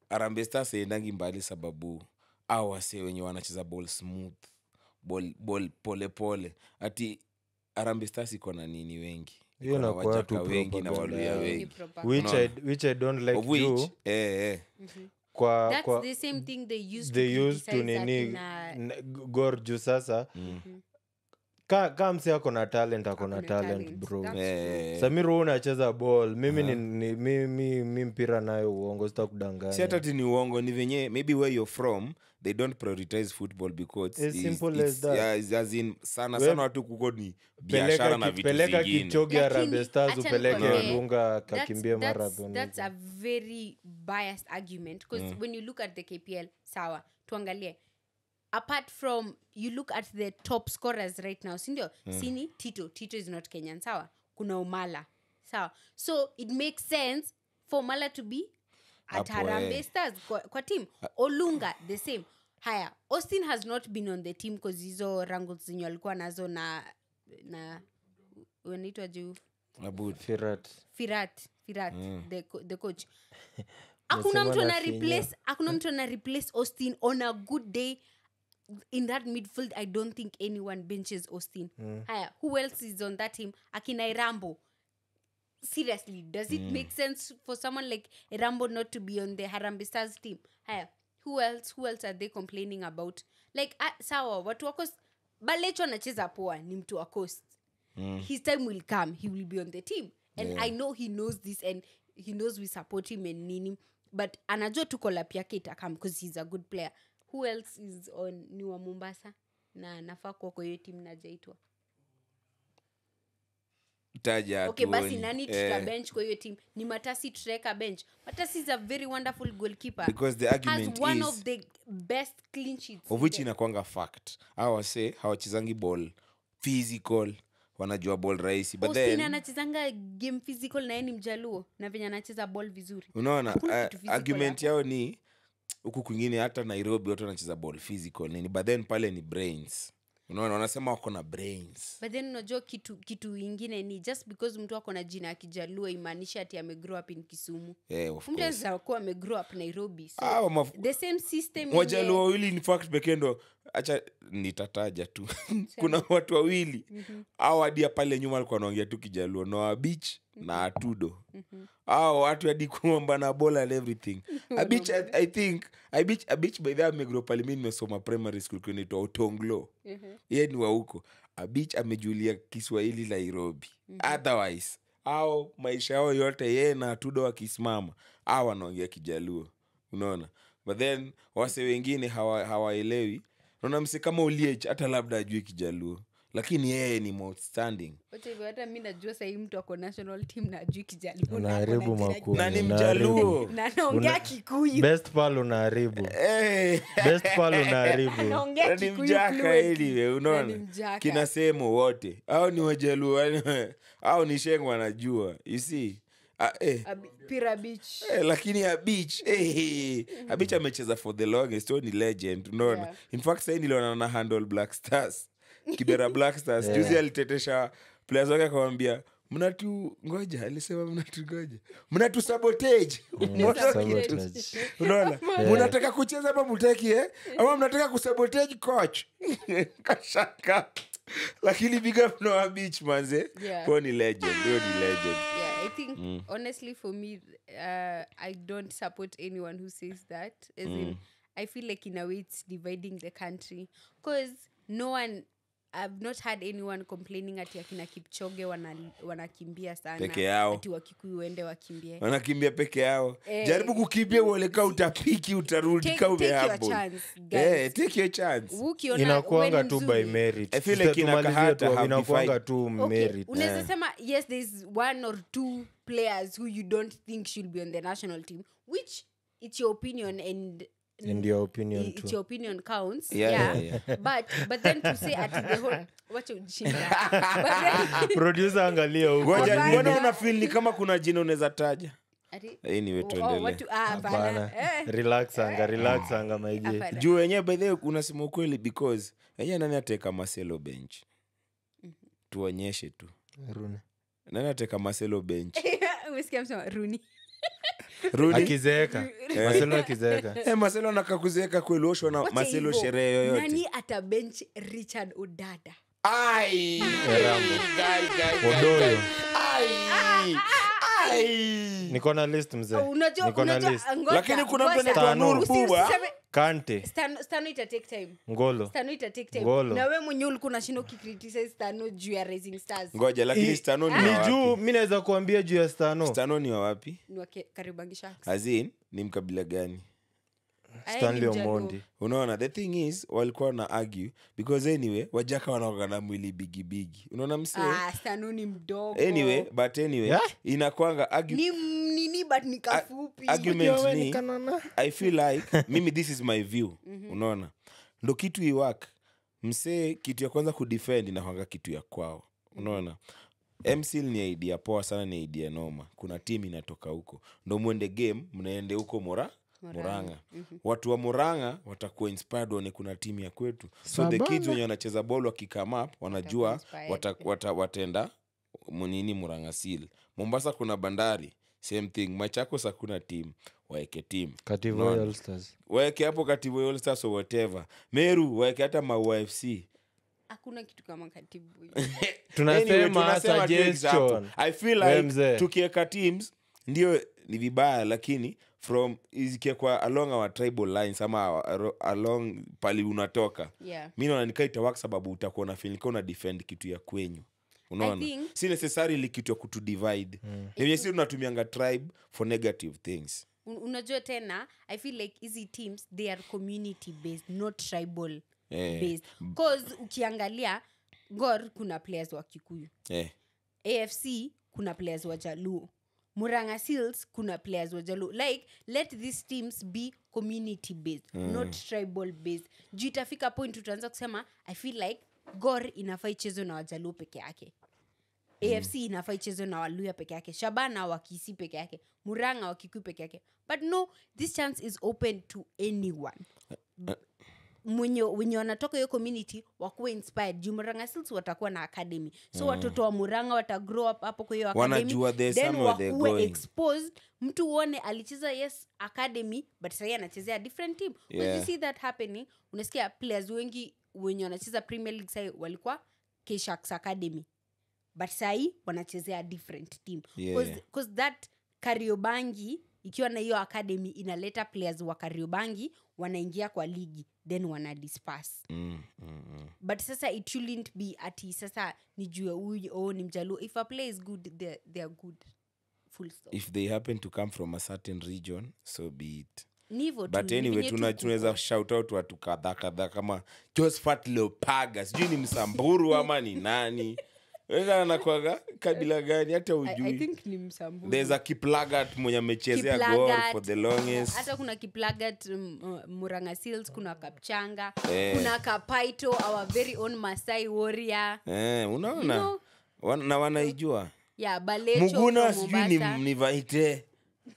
Harambee Stars iendangi mbali sababu au wase wenye wanacheza ball smooth ball, ball pole pole ati Harambee Stars iko na nini wengi Hiyo Iko na inakuwa tu wajaka wengi na propaganda waluya yao. Ni wengi proper. which, I, Unaona? which i don't like of which juu eh, eh. kwa, That's kwa the same thing they used they to used to criticize nini akina- n- gor juu sasa Mm. ka, ka msi ako na talent ako na Ako na talent talent. bro That's Eh, eh. samir hu unacheza ball mimi ni, ni, mi, mi, mi mpira nayo uongo sita si kudanganya hata ti ni uongo ni venye maybe where you're from they don't prioritize football because As it's- simple as it's- that. yeah, it's as in, sana We- sana watu kuko ni biashara peleka, na ki, vitu peleka zingine kichogi Lakini, Harambee Stars acha upeleke nikwambie, lunga That's- kakimbie that's- marathon that's a very biased argument because when you look at the kpl sawa tuangalie apart from you look at the top scorers right now sindio sini tito tito is not kenyan sawa kuna umala sawa so it makes sense for umala to be at Hapo, harambe eh. stars kwa, kwa team olunga the same haya austin has not been on the team bcause hizo rangles zenye walikuwa nazo na na unaitwa juu Abud. firat firat firat the, co- the coach hakuna Nasema mtu ana nafinya. replace hakuna mtu ana replace austin on a good day in that midfield i don't think anyone benches austin haya who else is on that team akina irambo seriously does it make sense for someone like irambo not to be on the harambe stars team haya who else who else are they complaining about like uh, sawa watu wa coast balecho anacheza poa ni mtu wa coast his time will come he will be on the team and i know he knows this and he knows we support him and nini but anajua tu kolap yake itakam because he's a good player who else is on ni wa mombasa na nafaa kuwa kwa hiyo timu najaitwa taja okay basi hatuoni. nani Eh, tuta bench kwa hiyo team ni matasi tutaweka bench matasi is a very wonderful goalkeeper Because the argument has one is- of the best clean sheets of which in the- inakwanga fact hawa wase hawachezangi ball physical wanajua ball rahisi but Austin then anachezanga game physical na yeye ni mjaluo na venye anacheza ball vizuri unaona Hakuna uh, kitu physical argument hapo. yao ni huku kwingine hata nairobi watu wanacheza ball physical nini but then pale ni brains unaona wanasema wako na brains but then unajua kitu kitu ingine ni just because mtu ako na jina ya kijaluo imaanishi ati amegrow up in kisumu yeah, of mtu course. anaweza kuwa amegrow up nairobi so Hawa maf- the same system wajaluo yenye- wawili in fact pekee ndo hacha nitataja tu kuna watu wawili au hadi pale nyuma alikuwa anaongea tu kijaluo noa beach na atudo au watu hadi kuomba na bola and everything abich I, i think abich abich by the amegro pale mi nimesoma primary school kunaitwa utonglo ye ni wa huko abich amejulia kiswahili nairobi otherwise au maisha yao yote yeye na atudo wakisimama au wanaongea kijaluo unaona but then wase wengine hawa- hawaelewi naona mse kama uliech hata labda ajue kijaluo lakini yeye ni outstanding Wacha hivyo, hata mi najua sahii mtu ako national team na ajui kijaluo na ako unaharibu na jina- makuu na ni unaharibu. mjaluo na anaongea Una- kikuyu best pal unaharibu hey. best pal unaharibu anaongea Na ni Kikuyu mjaka fluently. anyway, Na ni unaona mjaka. kina semo wote au ni wajaluo au ni shengo wanajua you see ah, eh. Abi- pira beach Eh, lakini abich eh, abich amecheza for the longest huyo ni legend unaona Yeah. in fact sahii niliona na handle black stars kibera black stars juzi alitetesha players wake akamwambia mnatu ngoja alisema mnatu ngoja mnatu sabotage Sabotage. unaona mnataka kucheza ama mutaki eh? ama mnataka kusabotage coach kashaka lakini big up Noah beach manze Yeah. huyo ni legend huyo ni legend yeah i think honestly for me uh, i don't support anyone who says that as in i feel like in a way it's dividing the country because no one i've not had anyone complaining ati akina kipchoge wana- wanakimbia sana Peke yao. ati wakikuyu uende wakimbie wanakimbia peke yao Eh, jaribu kukimbia uoleka utapiki utarudi Take- ka take your umehumble. chance, guys. Eh, take your chance Ukiona inakuanga wewe tu ni by mzuri. merit I feel Sasa like ina tumalizie kahata tu, have inakuanga defined- tu Okay, merit unaweza sema yes there's one or two players who you don't think should be on the national team which it's your opinion and And your opinion i- it's too. your opinion counts Yeah, yeah, yeah, but but then to say at the whole wacha ujinga but then producer angalia huko ngoja Hapana. mbona una feel ni kama kuna jina unaweza taja ati anyway oh, tuendelee watu ah hapana Hapana. eh relax anga relax anga maigi hapana juu wenyewe by the way unasema ukweli because enyewe nani ateka maselo bench tuonyeshe tu Rune. nani ateka maselo bench umesikia msema runi Rudi. akizeeka maselo akizeeka Eh, marcelo anakakuzeeka kweli oshwa na Wacha marcelo hivyo. sherehe yoyote nani ata bench richard odada Ai! Erambo. Guy, guy, guy, Odoyo. guy. Ai! Ai! niko na list mzee unajua niko na unajua list ngoja, Lakini kuna mtu ngoja. anaitwa Tano. Nur Usi- Buba. usiseme- kante Stano- stano ita take time ngolo stano ita take time Ngolo. na we mwenyewe ulikuwa unashinda ukicriticize stano juu ya rising stars ngoja lakini I- stano ni ni wa juu wapi mi naweza kuambia juu ya stano stano ni wa wapi ni wa Ke- Kariobangi Sharks. azin ni mkabila gani Aye, stanley ni Mjaluo. omondi unaona the thing is walikuwa na argue because anyway wajaka wanaoga na mwili bigibigi unaona msee Ah, stano ni mdogo anyway but anyway Yeah? inakwanga argue, ni m- nini but ni kafupi argument ni i feel like mimi this is my view unaona ndo kitu iwak msee kitu ya kwanza kudefend inakwanga kitu ya kwao unaona mcl ni idea poa sana ni idea noma kuna tim inatoka huko ndo mwende game mnaende huko mora muranga watu wa muranga watakuwa inspired waone kuna timu ya kwetu so the kids wenye wanacheza bol wakikame up wanajua inspired. wata, wata, wataenda munini muranga seal mombasa kuna bandari same thing machakos hakuna tim waeke tim kativo Unaona? All Stars. waeke hapo katibu All Stars or whatever meru waeke hata maua fc hakuna kitu kama katibu tunasema Anyway, tunasema tu example. suggestion i feel We like mzee. tukieka teams ndio ni vibaya lakini from ikiekwa along our tribal lines ama our- along pali unatoka yeah. mi naona nikaa itawak sababu utakuwa na feel una defend kitu ya kwenyu unaona think- si necessarily kitu ya kutudivide mm. enye si tunatumianga tribe for negative things Un- unajua tena i feel like hizi teams they are community based not tribal Eh. based cause ukiangalia gor kuna players wa kikuyu eh. afc kuna players wa jaluo muranga seals kuna players wa jaluo like let these teams be community based mm. not tribal based juu itafika point utaanza kusema i feel like gor inafaa ichezwe na wajaluo peke yake afc inafaa ichezwe na waluya peke yake shabana wakisi peke yake muranga wakikui peke yake but no this chance is open to anyone mwenye wenye wanatoka hiyo community wakuwa inspired juu muranga Seals watakuwa na academy so watoto wa muranga wata grow up hapo kwa hiyo academy Wanajua there's then somewhere they're wakuwe going. exposed mtu uone alicheza yes academy but sahii anachezea different team Because Yeah. you see that happening unasikia players wengi wenye wanacheza premier league sahii walikuwa kshaks academy but sahii wanachezea different team Yeah. because that kariobangi ikiwa na hiyo academy inaleta players wa kariobangi wanaingia kwa ligi then wana disperse mm, mm, mm. but sasa it shouldn't be ati sasa nijue huyu oh, ni mjaluo if a player is good they, they are good full stop if they happen to come from a certain region so be it ni hivyo tu, but ni anyway venye tu tuna- kuko. tunaweza shout out watu kadhaa kadhaa kama josphat leopaga sijui ni msamburu ama ni nani anakwaga kabila gani hata I, I ujui think ni msamburu there's a kiplagat mwenye amechezea gol Kiplagat. for the longest hata kuna kiplagat um, uh, muranga seals kuna kapchanga Eh. kuna kapaito our very own masai warrior eh, unaona You know. Wan- na wanaijua yeah balecho muguna from sijui ni, Mombasa. ni vaite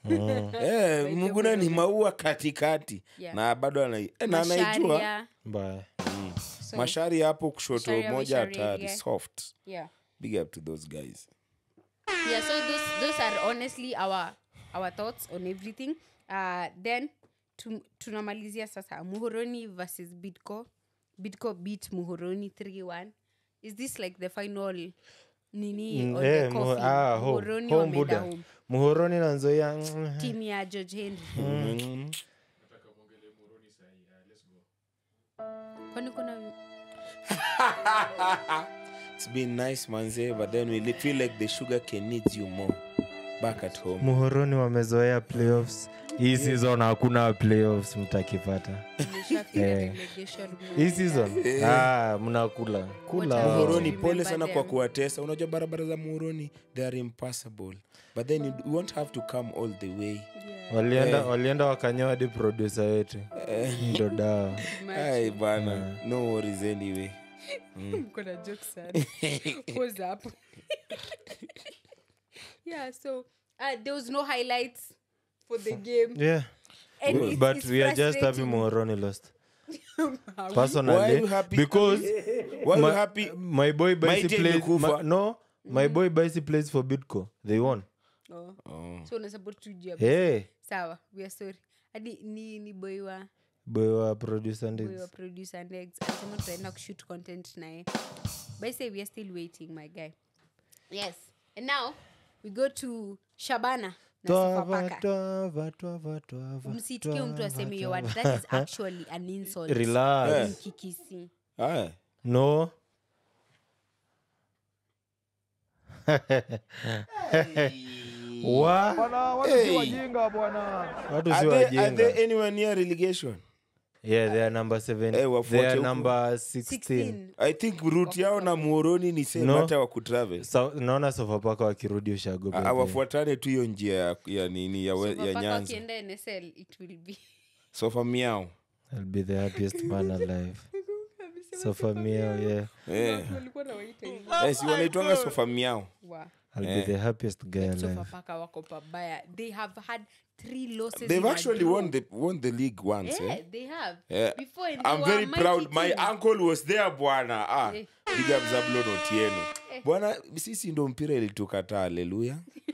eh, muguna ni maua katikati Yeah. na bado ana, eh, na anaijua Masharia. mbaya So, mashari hapo kushoto Masharia, moja Masharia, hatari yeah. soft yeah big up to those guys yeah so those those are honestly our our thoughts on everything uh then tu- tunamalizia sasa muhoroni versus bidco bidco beat muhoroni 3-1 is this like the final nini Mm, on eh, the Muho- coffin? ah, home- Muhoroni home wameenda Buddha. home muhoroni na nzoia team ya george henry mm. kwani kuna it's been nice manze but then we li- feel like the sugar can needs you more back at home muhoroni wamezoea playoffs hii season hakuna playoffs mtakipata imeshafika Eh. relegation hii season ah, mnakula kula What a muhoroni Remember pole sana kwa them. kuwatesa unajua barabara za muhoroni they are impassable but then you you won't have to come all the way walienda walienda wakanyoa hadi producer wetu ndo dawa ai bana no worries anyway mkona joke sana pose hapo yeah so uh, there was no highlights for the game yeah And it's- but it's we are just happy frustrating. muhoroni lost Why are personally you happy? because Why you my, happy? my boy Baisi Mighty plays imekufa. ma, no my boy Baisi plays for Bitco they won oh. oh. so unasupport tu juu ya hey, sawa we are sorry hadi ni ni boy wa boy wa producer boy Ndiggs. wa producer and ex alisema tutaenda kushoot content naye but say we are still waiting my guy yes and now we go to shabana na Twava, Sofapaka. twava, twava, twava, msitikie mtu twava, aseme hiyo twava. word that is actually an insult Relax. in kikisi Aya. no Wa- Hey. watu Are si they, are wajinga they anywhere near relegation yeah they are number seven Eh, wafuate they are huko. number 16 16 i think route yao na muoroni ni same No. hata wakutravel Sa- naona sofapaka wakirudi ushago Ah, wafuatane tu hiyo njia ya, ya nini ya, we- ya Sofapaka nyanza wakienda nsl it will be sofa miao I'll be the happiest man alive sofa miao yeah eh. walikuwa nawaita hivyo eh, si wanaitwanga sofa miao Wow. I'll be the happiest guy alive sofapaka wako pabaya they have had three losses they've in a actually row. won the, won the league once yeah, eh? they have Yeah. before and they I'm were very a mighty proud. My team. uncle was there bwana. Ah, Eh. big up Zablon Otieno. Bwana, sisi ndo mpira ilitukataa. Haleluya.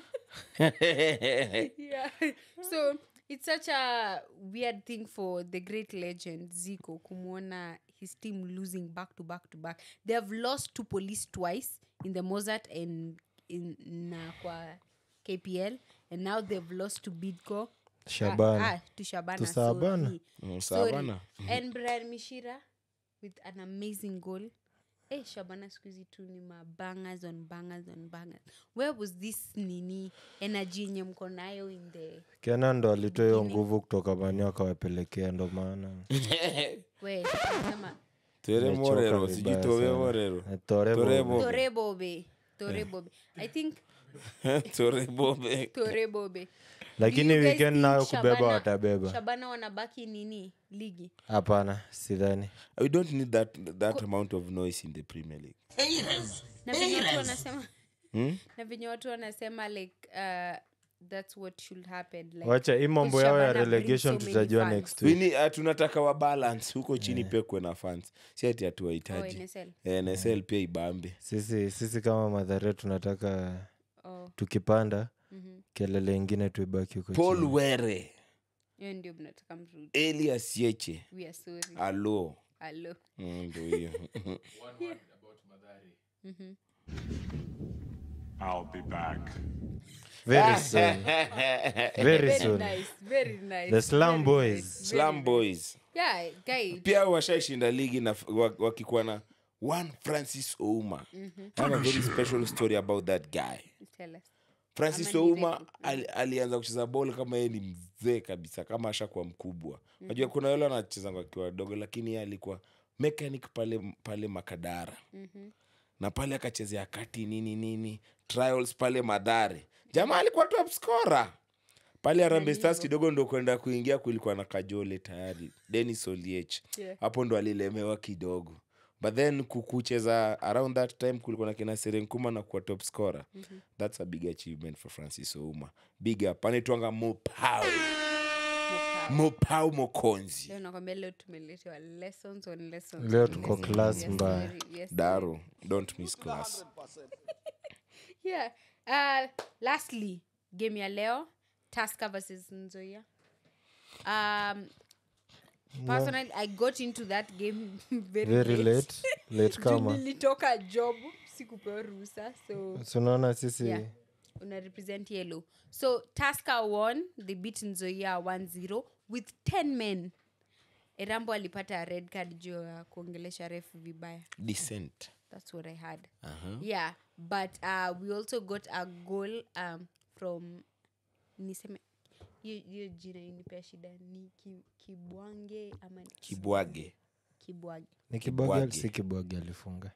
yeah. so it's such a weird thing for the great legend zico kumwona his team losing back to back to back they have lost to police twice in the mozart and in na kwa kpl and now they've lost to bidco Shabana. ah, ah, to shabana To Shabana. sorry. Mm, Sorry. Shabana. and brian mishira with an amazing goal Eh, shabana siku hizi tu ni mabangers on bangers on bangers where was this nini energy yenye mko nayo in the kena ndo alitoa hiyo nguvu kutoka manio akawapelekea ndo maana we sema Tere Nimechoka Morero, vibaya sijui Tore sana. Morero. Eh, Tore Tore Bobe. Bobe. tore bobe tore bobe i think Tore Bobe. tore bobe lakini Do you guys weekend think nayo kubeba Shabana- watabeba shabana wanabaki nini ligi hapana sidhani We don't need that, that amount of noise in the Premier League. na venye watu wanasema na venye watu wanasema like uh, that's what should happen like, wacha hii mambo because yao ya Shabana brings relegation so many tutajua fans. next We week need- uh, tunataka wa balance huko chini pia kuwe na fans. Si ati Oh, hatuwahitaji. NSL. Eh, NSL pia ibambe. sisi sisi kama madhare tunataka Oh, tukipanda mhm. kelele ingine tuibaki huko Paul chini. Were, hiyo ndio mnataka mrudi Elias Yeche, we are sorry alo. Hello. Mm, Ndio hiyo. I'll be back. very soon very very soon nice very nice the slum very boys nice, very Slum nice. Boys. yeah guy pia washaishinda ligi na wa- wakikuwa na one francis ouma I have a very special story about that guy tell us francis Ama ni ouma refu. ali, alianza kucheza bol kama yeye ni mzee kabisa kama ashakuwa mkubwa najua kuna wale wanachezanga wakiwa wadogo lakini yeye alikuwa mechanic pale pale makadara na pale akachezea kati nini nini trials pale madhare jamaa alikuwa top scorer pale Harambee Stars kidogo ndo kwenda kuingia kulikuwa na kajole tayari denis oliech Yeah. hapo ndo alilemewa kidogo but then ku- kucheza around that time kulikuwa na kina serenkuma na kuwa top scorer that's a big achievement for francis ouma big up anaitwanga mopau mopau mokonzi leo nakwambia leo tumeletewa lessons on lessons leo on tuko lessons. class Yes, mbaya sorry, yes, daro don't miss class yeah uh, lastly game ya leo tasker versus nzoia um personally i got into that game very, very late late Juu kama nilitoka job sikupewa ruhusa so sunaona sisi yeah una represent yellow so tasker won they beat nzoia 1-0 with 10 men erambo alipata red card juu ya kuongelesha refu vibaya decent that's what i had yeah but uh, we also got a goal um, from niseme hiyo hiyo jina inipea shida ni ki, kibwange ama ni kibwage kibwage ni kibwage Kibwage. si kibwage alifunga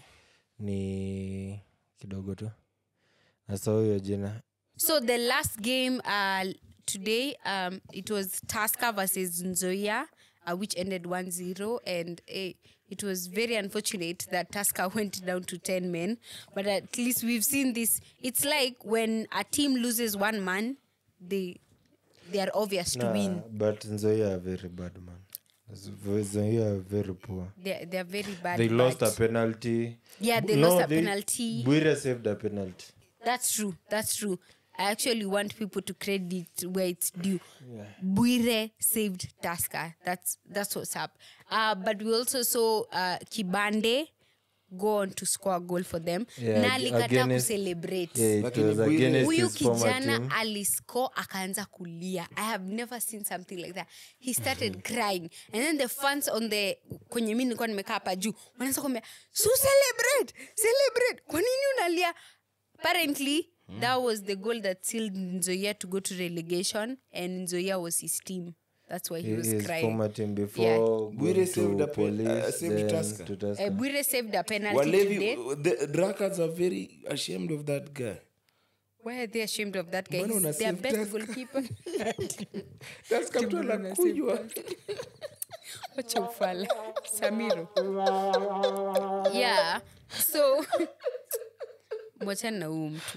ni kidogo tu nasa huyo jina So the last game uh, today, um, it was Tasker versus Nzoia, uh, which ended 1-0. And eh, it was very unfortunate that Tasker went down to 10 men. But at least we've seen this. It's like when a team loses one man, they they are obvious to Nah, win. but nzoia are very bad man nzoia are very poor They're, they're very bad. they lost a but- penalty Yeah, they No, lost a they- penalty. Bwire saved a penalty That's true. That's true. I actually want people to credit where it's due. Buire saved Tasker. That's that's what's up. Uh, but we also saw uh, Kibande go on to score a goal for them. Yeah, na alikata against- kucelebrate. Yeah, it Lakini was Bwire- against huyu his former kijana team. aliscore akaanza kulia i have never seen something like that he started crying and then the fans on the kwenye mi nilikuwa nimekaa hapa juu wanaanza kuambia so celebrate celebrate kwa nini unalia apparently that was the goal that sealed nzoia to go to relegation and nzoia was his team that's why he was his crying former team before Yeah. going Bwire to saved a pe- police, uh, saved then Tusker. to Tusker. uh, Bwire saved a penalty Walevi, today the drunkards are very ashamed of that guy. why are they ashamed of that guy Mbona una He's their save best Tusker? goalkeeper That's mtu anakunywa. wacha ufala samiro yeah so mwachani na huu mtu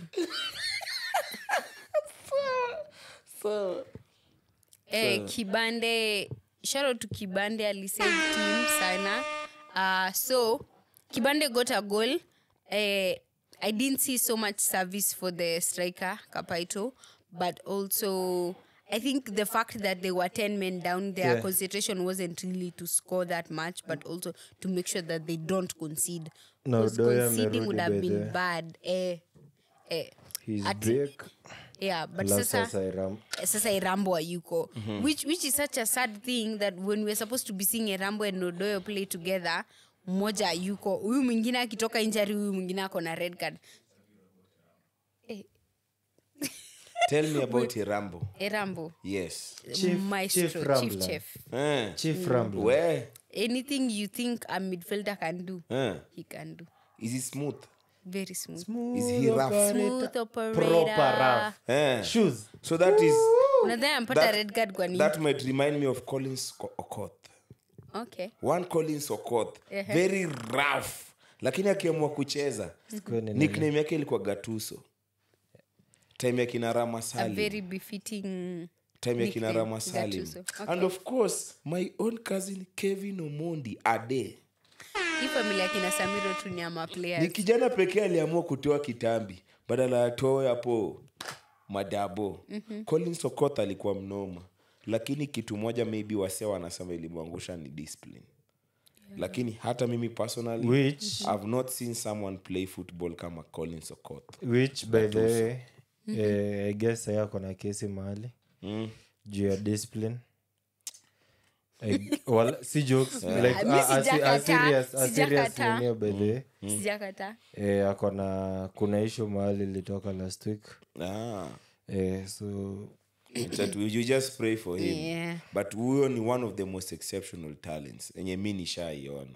eh, kibande sharo to kibande alisave team sana uh, so kibande got a goal eh, i didn't see so much service for the striker kapaito but also i think the fact that they were 10 men down their Yeah. concentration wasn't really to score that much but also to make sure that they don't concede Na 'Cause Udoya conceding would amerudi have by been the- bad eh, eh, He's ati- back. yeah but Alafu sasa sasa Iram- sasa irambo ayuko which, which is such a sad thing that when we're supposed to be seeing irambo and odoyo play together mmoja ayuko huyu mwingine akitoka injari huyu mwingine ako na red card eh, Tell me about Irambo. irambo Yes. Chief- maestro Chief chief, Rambler. chef Eh. Chief Rambler. Where? anything you think a midfielder can do Eh. he can do Is he smooth? very smooth Is he rough? smooth operator Proper rough. Eh. Shoes. So that is unadhani ampata That- red card kwa nini that might remind me of Collins Ko- Okoth. okay One Collins Okoth. Very rough. Lakini akiamua kucheza Kwani nini? nickname yake ilikuwa Gatuso. Time ya kina Rama a Salim. very befitting time ya kina nickname, Rama Salim. Gattuso. Okay. And of course, my own cousin Kevin Omondi Ade. hii familia ya kina samiro tu ni ama Ni players kijana pekee aliamua kutoa kitambi badala atoe hapo madabo. Mm-hmm. Collins Okoth alikuwa mnoma, lakini kitu moja maybe wasee wanasema ilimwangusha ni discipline. lakini hata mimi personally Which- i've not seen someone play football kama collins okoth which by the way eh, i guess saya ako na kesi mahali mm. juu ya discipline I- wala- si jokes like Ah, mi a- a- si- a sijakataa, serious- a serious sijakataa. nini by the way sijakata eh, ako na kuna ishu mahali ilitoka last week ah. eh, so That we- you just pray for him Yeah. but huyo ni one of the most exceptional talents enye mi nishaiona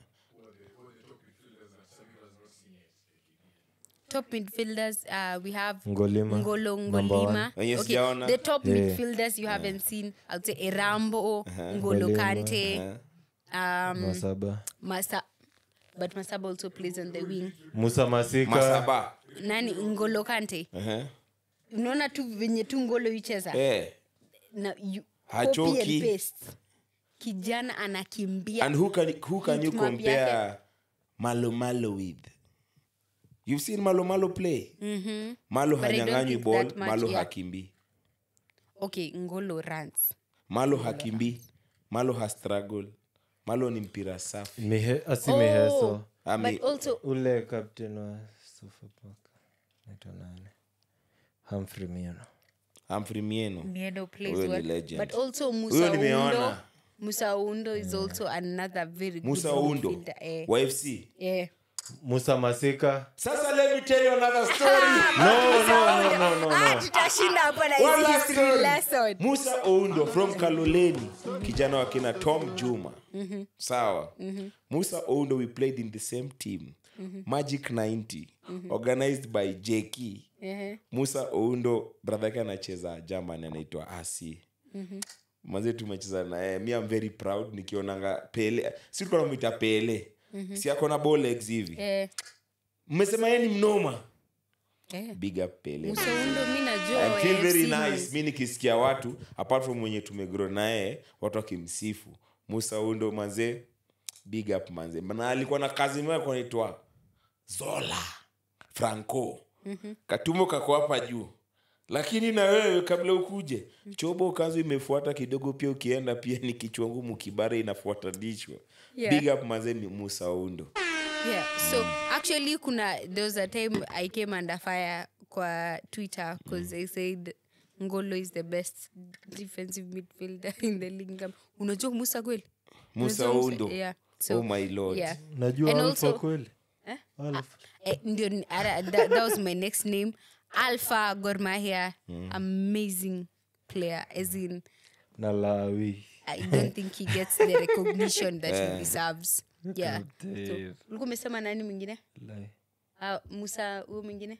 top midfielders uh, we have Ngolima, ngolo number ngolima Wenye okay, sijaona. the top Yeah. midfielders you haven't seen i'll say erambo ngolo Ngolima. kante um, masaba masa but masaba also plays on the wing musa masika masaba nani ngolo kante uh-huh. unaona tu venye tu ngolo icheza eh. na you, Hachoki. copy and paste. kijana anakimbia and who can, who can you Heat map compare malo malo with you've seen malo malo play mm-hmm. malo But I don't hanyanganywi think ball that much, malo yeah. hakimbi okay ngolo runs malo hakimbi malo hastruggle malo ni mpira safi Mihe, asi miheso Ami- but also ule captain wa sofapaka naitwa nani hamfrey miano Humphrey mieno Miedo plays Huyo ni well. legend. But also Huyo Musa Undo. nimeona. Musa Undo is also another very musa good undo midfielder. Eh, wa fc eh. musa masika sasa let me tell you another story no, no, no, no, no, Ah, no. tutashinda hapa na One hizi last history story. lesson. musa oundo from kaloleni kijana wa kina tom juma sawa musa oundo we played in the same team magic 90 organized by jeki Ehe. musa oundo brother yake anacheza german anaitwa asi maze tumecheza naye mi am very proud nikionanga pele si tulikuwa namwita pele si ako na bolex hivi Eh, mmesema ye ni mnoma eh. big up pele Musa Undo mi najua I wa feel very AFC nice mi nikisikia watu apart from mwenye tumegro naye watu wakimsifu musa undo manze big up manze na alikuwa na kazi moja kunaitwa zola franco mm-hmm. katumbo kako hapa juu lakini na wewe kabla ukuje chobo kazi imefuata kidogo pia ukienda pia ni kichwa ngumu kibare inafuatanishwa Yeah. big up mazeni musaundo yeah so actually kuna there was a time i came under fire kwa twitter because i said ngolo is the best defensive midfielder in the league Ngam- unajua musa kweli Musa Unajua Oundo. yeah so oh my lord yeah najua And alfa also- kweli Eh? Alpha. Eh, ndio ni- ara- that, that was my next name alpha gormahia amazing player as in na lawi i don't think he gets the recognition that he deserves yeah so, Dave. ulikuwa umesema nani mwingine Lai. uh, musa huyo mwingine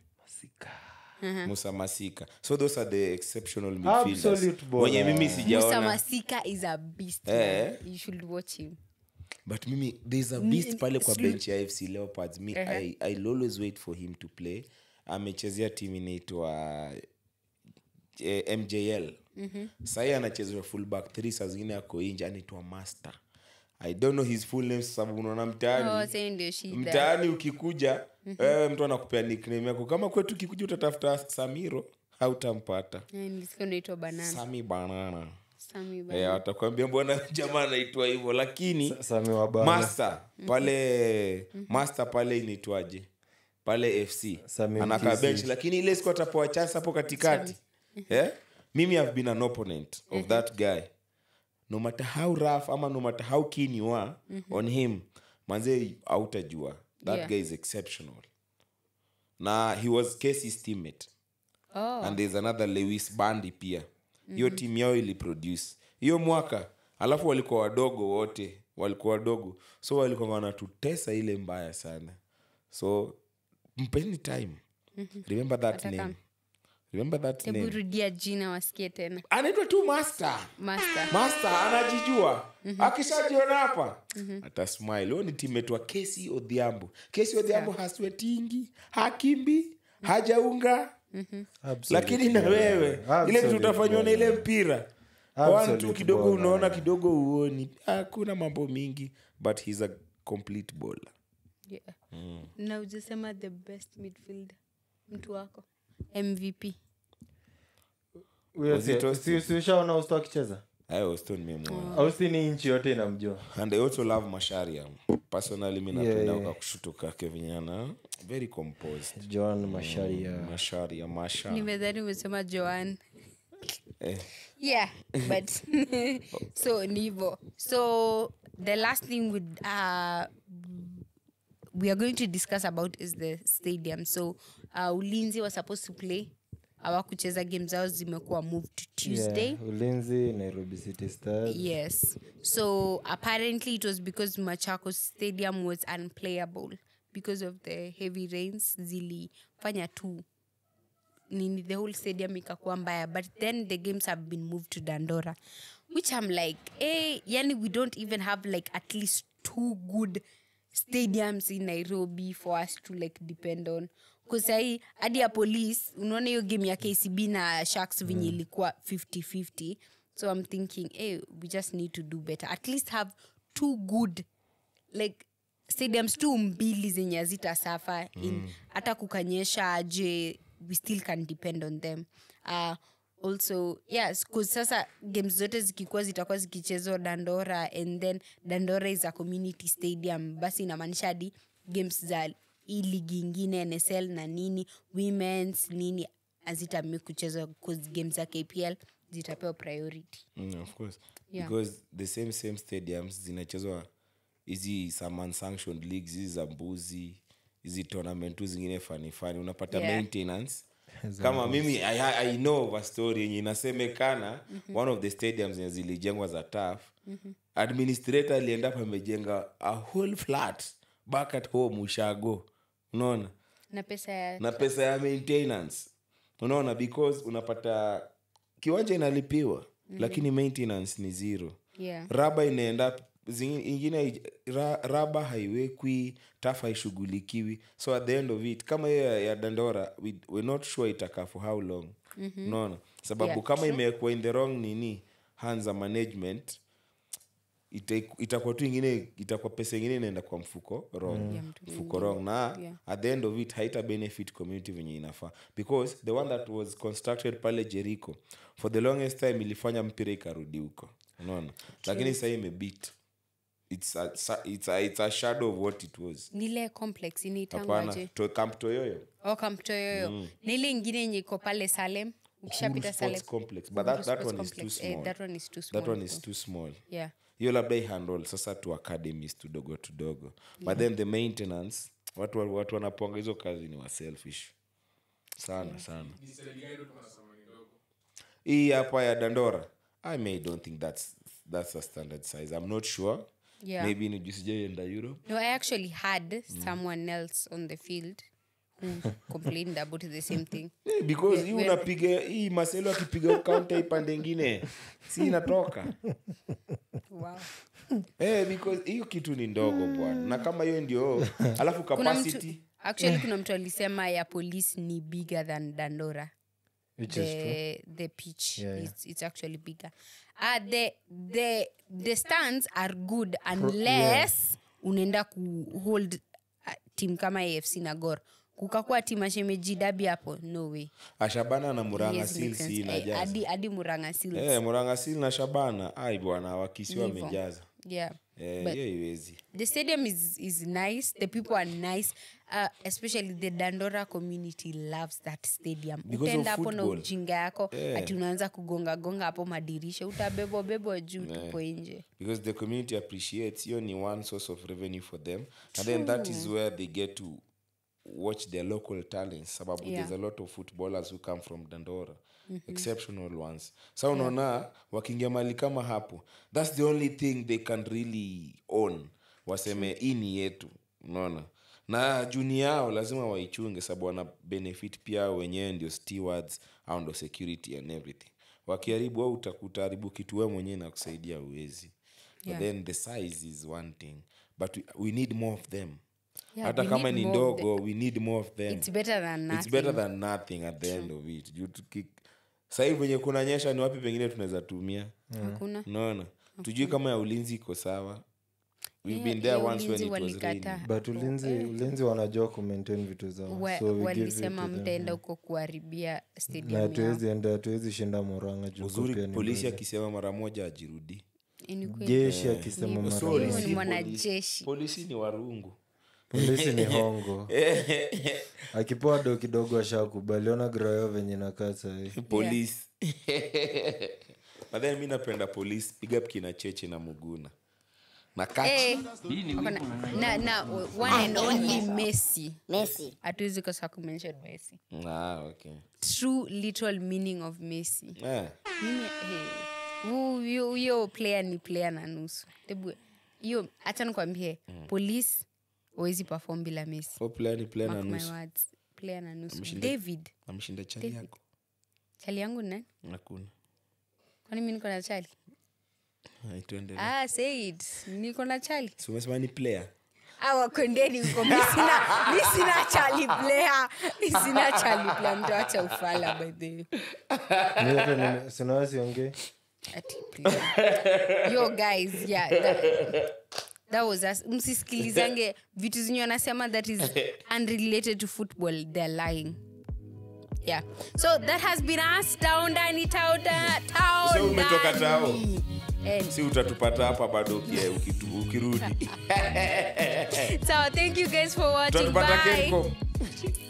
musa masika so those are the exceptional Absolute midfielders baller. wenye mimi musa sijaona masika is a beast Eh. man. you should watch him but mimi there's a beast pale kwa slu- bench ya fc leopards me I, i'll always wait for him to play amechezea timu inaitwa eh, mjl mm-hmm. sahii anachezea fullback th saa zingine ako inje anaitwa master i don't know his full name sababu unaona mtaani oh, sasa ndio shida mtaani ukikuja wewe mtu anakupea nickname yako kama kwetu ukikuja utatafuta samiro hautampata Eh, nilisikia unaitwa banana sami banana Sami Eh, banana watakwambia mbona jamaa anaitwa hivyo lakini sami wabana master pale master pale inaitwaje pale fc Sami anakaa Mkisi. bench lakini ile siku atapewa chance hapo katikati yeah? mimi have been an opponent of that guy no matter how rough ama no matter how keen you are on him manze autajua that Yeah. guy is exceptional na he was Casey's teammate oh and there's another lewis bandi pia hiyo mm-hmm. timu yao iliproduce hiyo mwaka alafu walikuwa wadogo wote walikuwa wadogo so walikuwa wanatutesa ile mbaya sana so mpeni time mm-hmm. remember that Atakam. name remember that hebu name rudia jina wasikie tena anaitwa tu master master master anajijua akishajiona hapa atasmile huyo ni timetwa kesi odhiambo kesi odhiambo haswetingi hakimbi hajaunga Absolute lakini na wewe ile vitu Absolute utafanywa na ile mpira Absolute one tu kidogo baller. unaona kidogo uoni hakuna mambo mingi but he's a complete bowler yeah. na ujasema the best midfielder mtu wako mvp Huyo Was it si- Austin? si- si ushaona usto akicheza I was told memwona austi ni nchi yote inamjua and i also love masharia personally mi napenda Yeah, yeah, yeah. kushuto kake vinyana very composed john masharia masharia masha nimedhani umesema joan eh, yeah but so nivo so the last thing would uh, we are going to discuss about is the stadium so uh, ulinzi was supposed to play awakucheza game zao zimekuwa moved to tuesday Yeah, ulinzi nairobi city stars Yes. So apparently it was because Machakos Stadium was unplayable because of the heavy rains zilifanya tu nini the whole stadium ikakuwa mbaya but then the games have been moved to Dandora which I'm like eh yani we don't even have like at least two good stadiums in Nairobi for us to like depend on kusahii hadi ya police unaona hiyo game ya kcb na sharks venye ilikuwa 5050 so i'm thinking hey, we just need to do better at least have two good like stadiums tu mbili zenye hazita safa in hata kukanyesha aje we still can depend on them uh, also yes 'cause sasa games zote zikikuwa zitakuwa zikichezwa dandora and then dandora is a community stadium basi inamaanisha hadi games za hii ligi ingine nsl na nini womens nini hazitami kuchezwa 'cause games za kpl zitapewa priority mm, of course Yeah. because the same same stadiums zinachezwa hizi some unsanctioned leagues hizi za mbuzi hizi tournament tu zingine fani fani unapata Yeah. maintenance kama mimi I, I know of a story yenye inasemekana one of the stadiums zenye zilijengwa za taf administrator alienda pamejenga a whole flat back at home ushago unaona na pesa ya na pesa ya maintenance unaona because unapata kiwanja inalipiwa mm-hmm. lakini maintenance ni zero yeah. raba inaenda zingi- ingine haij- ra, raba haiwekwi taf haishughulikiwi so at the end of it kama hiyo ya, ya dandora we, we're not sure itakaa for how long mm-hmm. unaona sababu Yeah, kama true. imewekwa in the wrong nini hands za management ita- itakuwa tu ingine itakuwa pesa ingine inaenda kwa mfuko wrong Ya mtu mfuko wrong na Yeah. at the end of it haita benefit community venye inafaa because the one that was constructed pale jericho for the longest time ilifanya mpira ikarudi huko unaona lakini sahii imebit it's a, sa- it's, a, it's a shadow of what it was nile complex hapana inaitangwaje to, camp toyoyo okamtoyoyo nile ingine yenye iko pale salem ukishapita Uhuru salem Sports complex but that, that Sports one is too complex. Eh, small that one is too small that one is though. too small yeah hiyo labda ihandle sasa tu academies tudogo tudogo but then the maintenance watu wa- watu wanaponga hizo kazi ni waselfish sana sana ni serikali gani ndio tunasema ni ndogo hii hapa ya dandora i may don't think that's that's a standard size i'm not sure Yeah. maybe ni juu sijaienda europe No, I actually had someone else on the field who complained about the same thing. Eh, because hii we- unapiga hii maselo akipiga kaunta ipande ingine si inatoka Wow. eh, because hiyo kitu ni ndogo bwana na kama hiyo ndio alafu Kuna mtu, capacity actually kuna mtu alisema ya police ni bigger than Dandora. which is true The, the pitch Yeah, yeah. It's, it's actually bigger. Uh, the, the, the stands are good unless unaenda kuhold uh, team kama afc na gor kukakuwa tim ashemeji dabi hapo no way ashabana na muranga Yes, makes silsi sense. Eh, inajaza hadi hadi muranga Seals. Eh, muranga sil na shabana ai bwana wakisi Hivyo. wamejaza yeah Eh, But- hiyo iwezi the stadium is is nice the people are nice uh, especially the dandora community loves that stadium Because of utaenda hapo na football. ujinga yako Yeah. ati unaanza kugonga gonga hapo madirisha utabebwa bebwa juu tupo nje because the community appreciates hiyo ni one source of revenue for them and then that is where they get to watch their local talents sababu Yeah. there's a lot of footballers who come from dandora exceptional ones sa unaona wakiingia mali kama hapo that's the only thing they can really own waseme hii ni yetu unaona na juni yao lazima waichunge sababu wana benefit pia hao wenyewe ndio stewards au ndo security and everything wakiharibu au utakutaharibu kitu we mwenyewe na kusaidia uwezi Yeah. but then the size is one thing but we, we need more of them Yeah, hata we kama need ni more of ndogo we need more of them it's better than nothing. it's better than nothing at the end of it Juu tuki- sahii venye kunanyesha ni wapi pengine tunaweza tumia hakuna unaona tujui kama ya ulinzi iko sawa We've Yeah, been there hiyo once when ulinzi it was walikataa. raining. but ulinzi ulinzi wanajua kumaintain vitu zao Wa- so we give it walisema to them. mtaenda huko kuharibia stadium na yao. hatuwezi enda hatuwezi shinda moranga juu uzuri pia ni polisi mbele. akisema mara moja ajirudi Eh, ni kweli. jeshi akisema mara Sorry, Huyo moja. ni si mwanajeshi. polisi ni warungu polisi ni hongo akipewa do kidogo ashakubaliona grayo venye nakaa sahii polisi but then mi napenda polisi piga up kina cheche na muguna na kachi Eh, wako na- na, na one and only messi Messi. hatuwezi kosa kumention messi ah, okay. true literal meaning of messi eh. mimi hey, huyo huyo player ni player na nusu hebu hiyo hacha nikwambie police wawezi perform bila messi Oh, player ni player na Mark my nusu words player na nusu Ameshinda- david amshinda chali yako chali yangu ni nani hakuna kwani mi niko na chali Hai, tuendelee. ah, say it niko na chali Si umesema ni player awakondeni huko mi sina mi sina chali player mi sina chali player mtawacha ufala by the way sinawasiongei Ati, please. yo guys yeah that, that was us msisikilizange vitu zenye wanasema that is unrelated to football they're lying yeah so that has been us town ndani town da- town So umetoka ndani. tao? Eh, si utatupata hapa bado uki- ukitu- ukirudi so thank you guys for watching utatupata bye Kencom.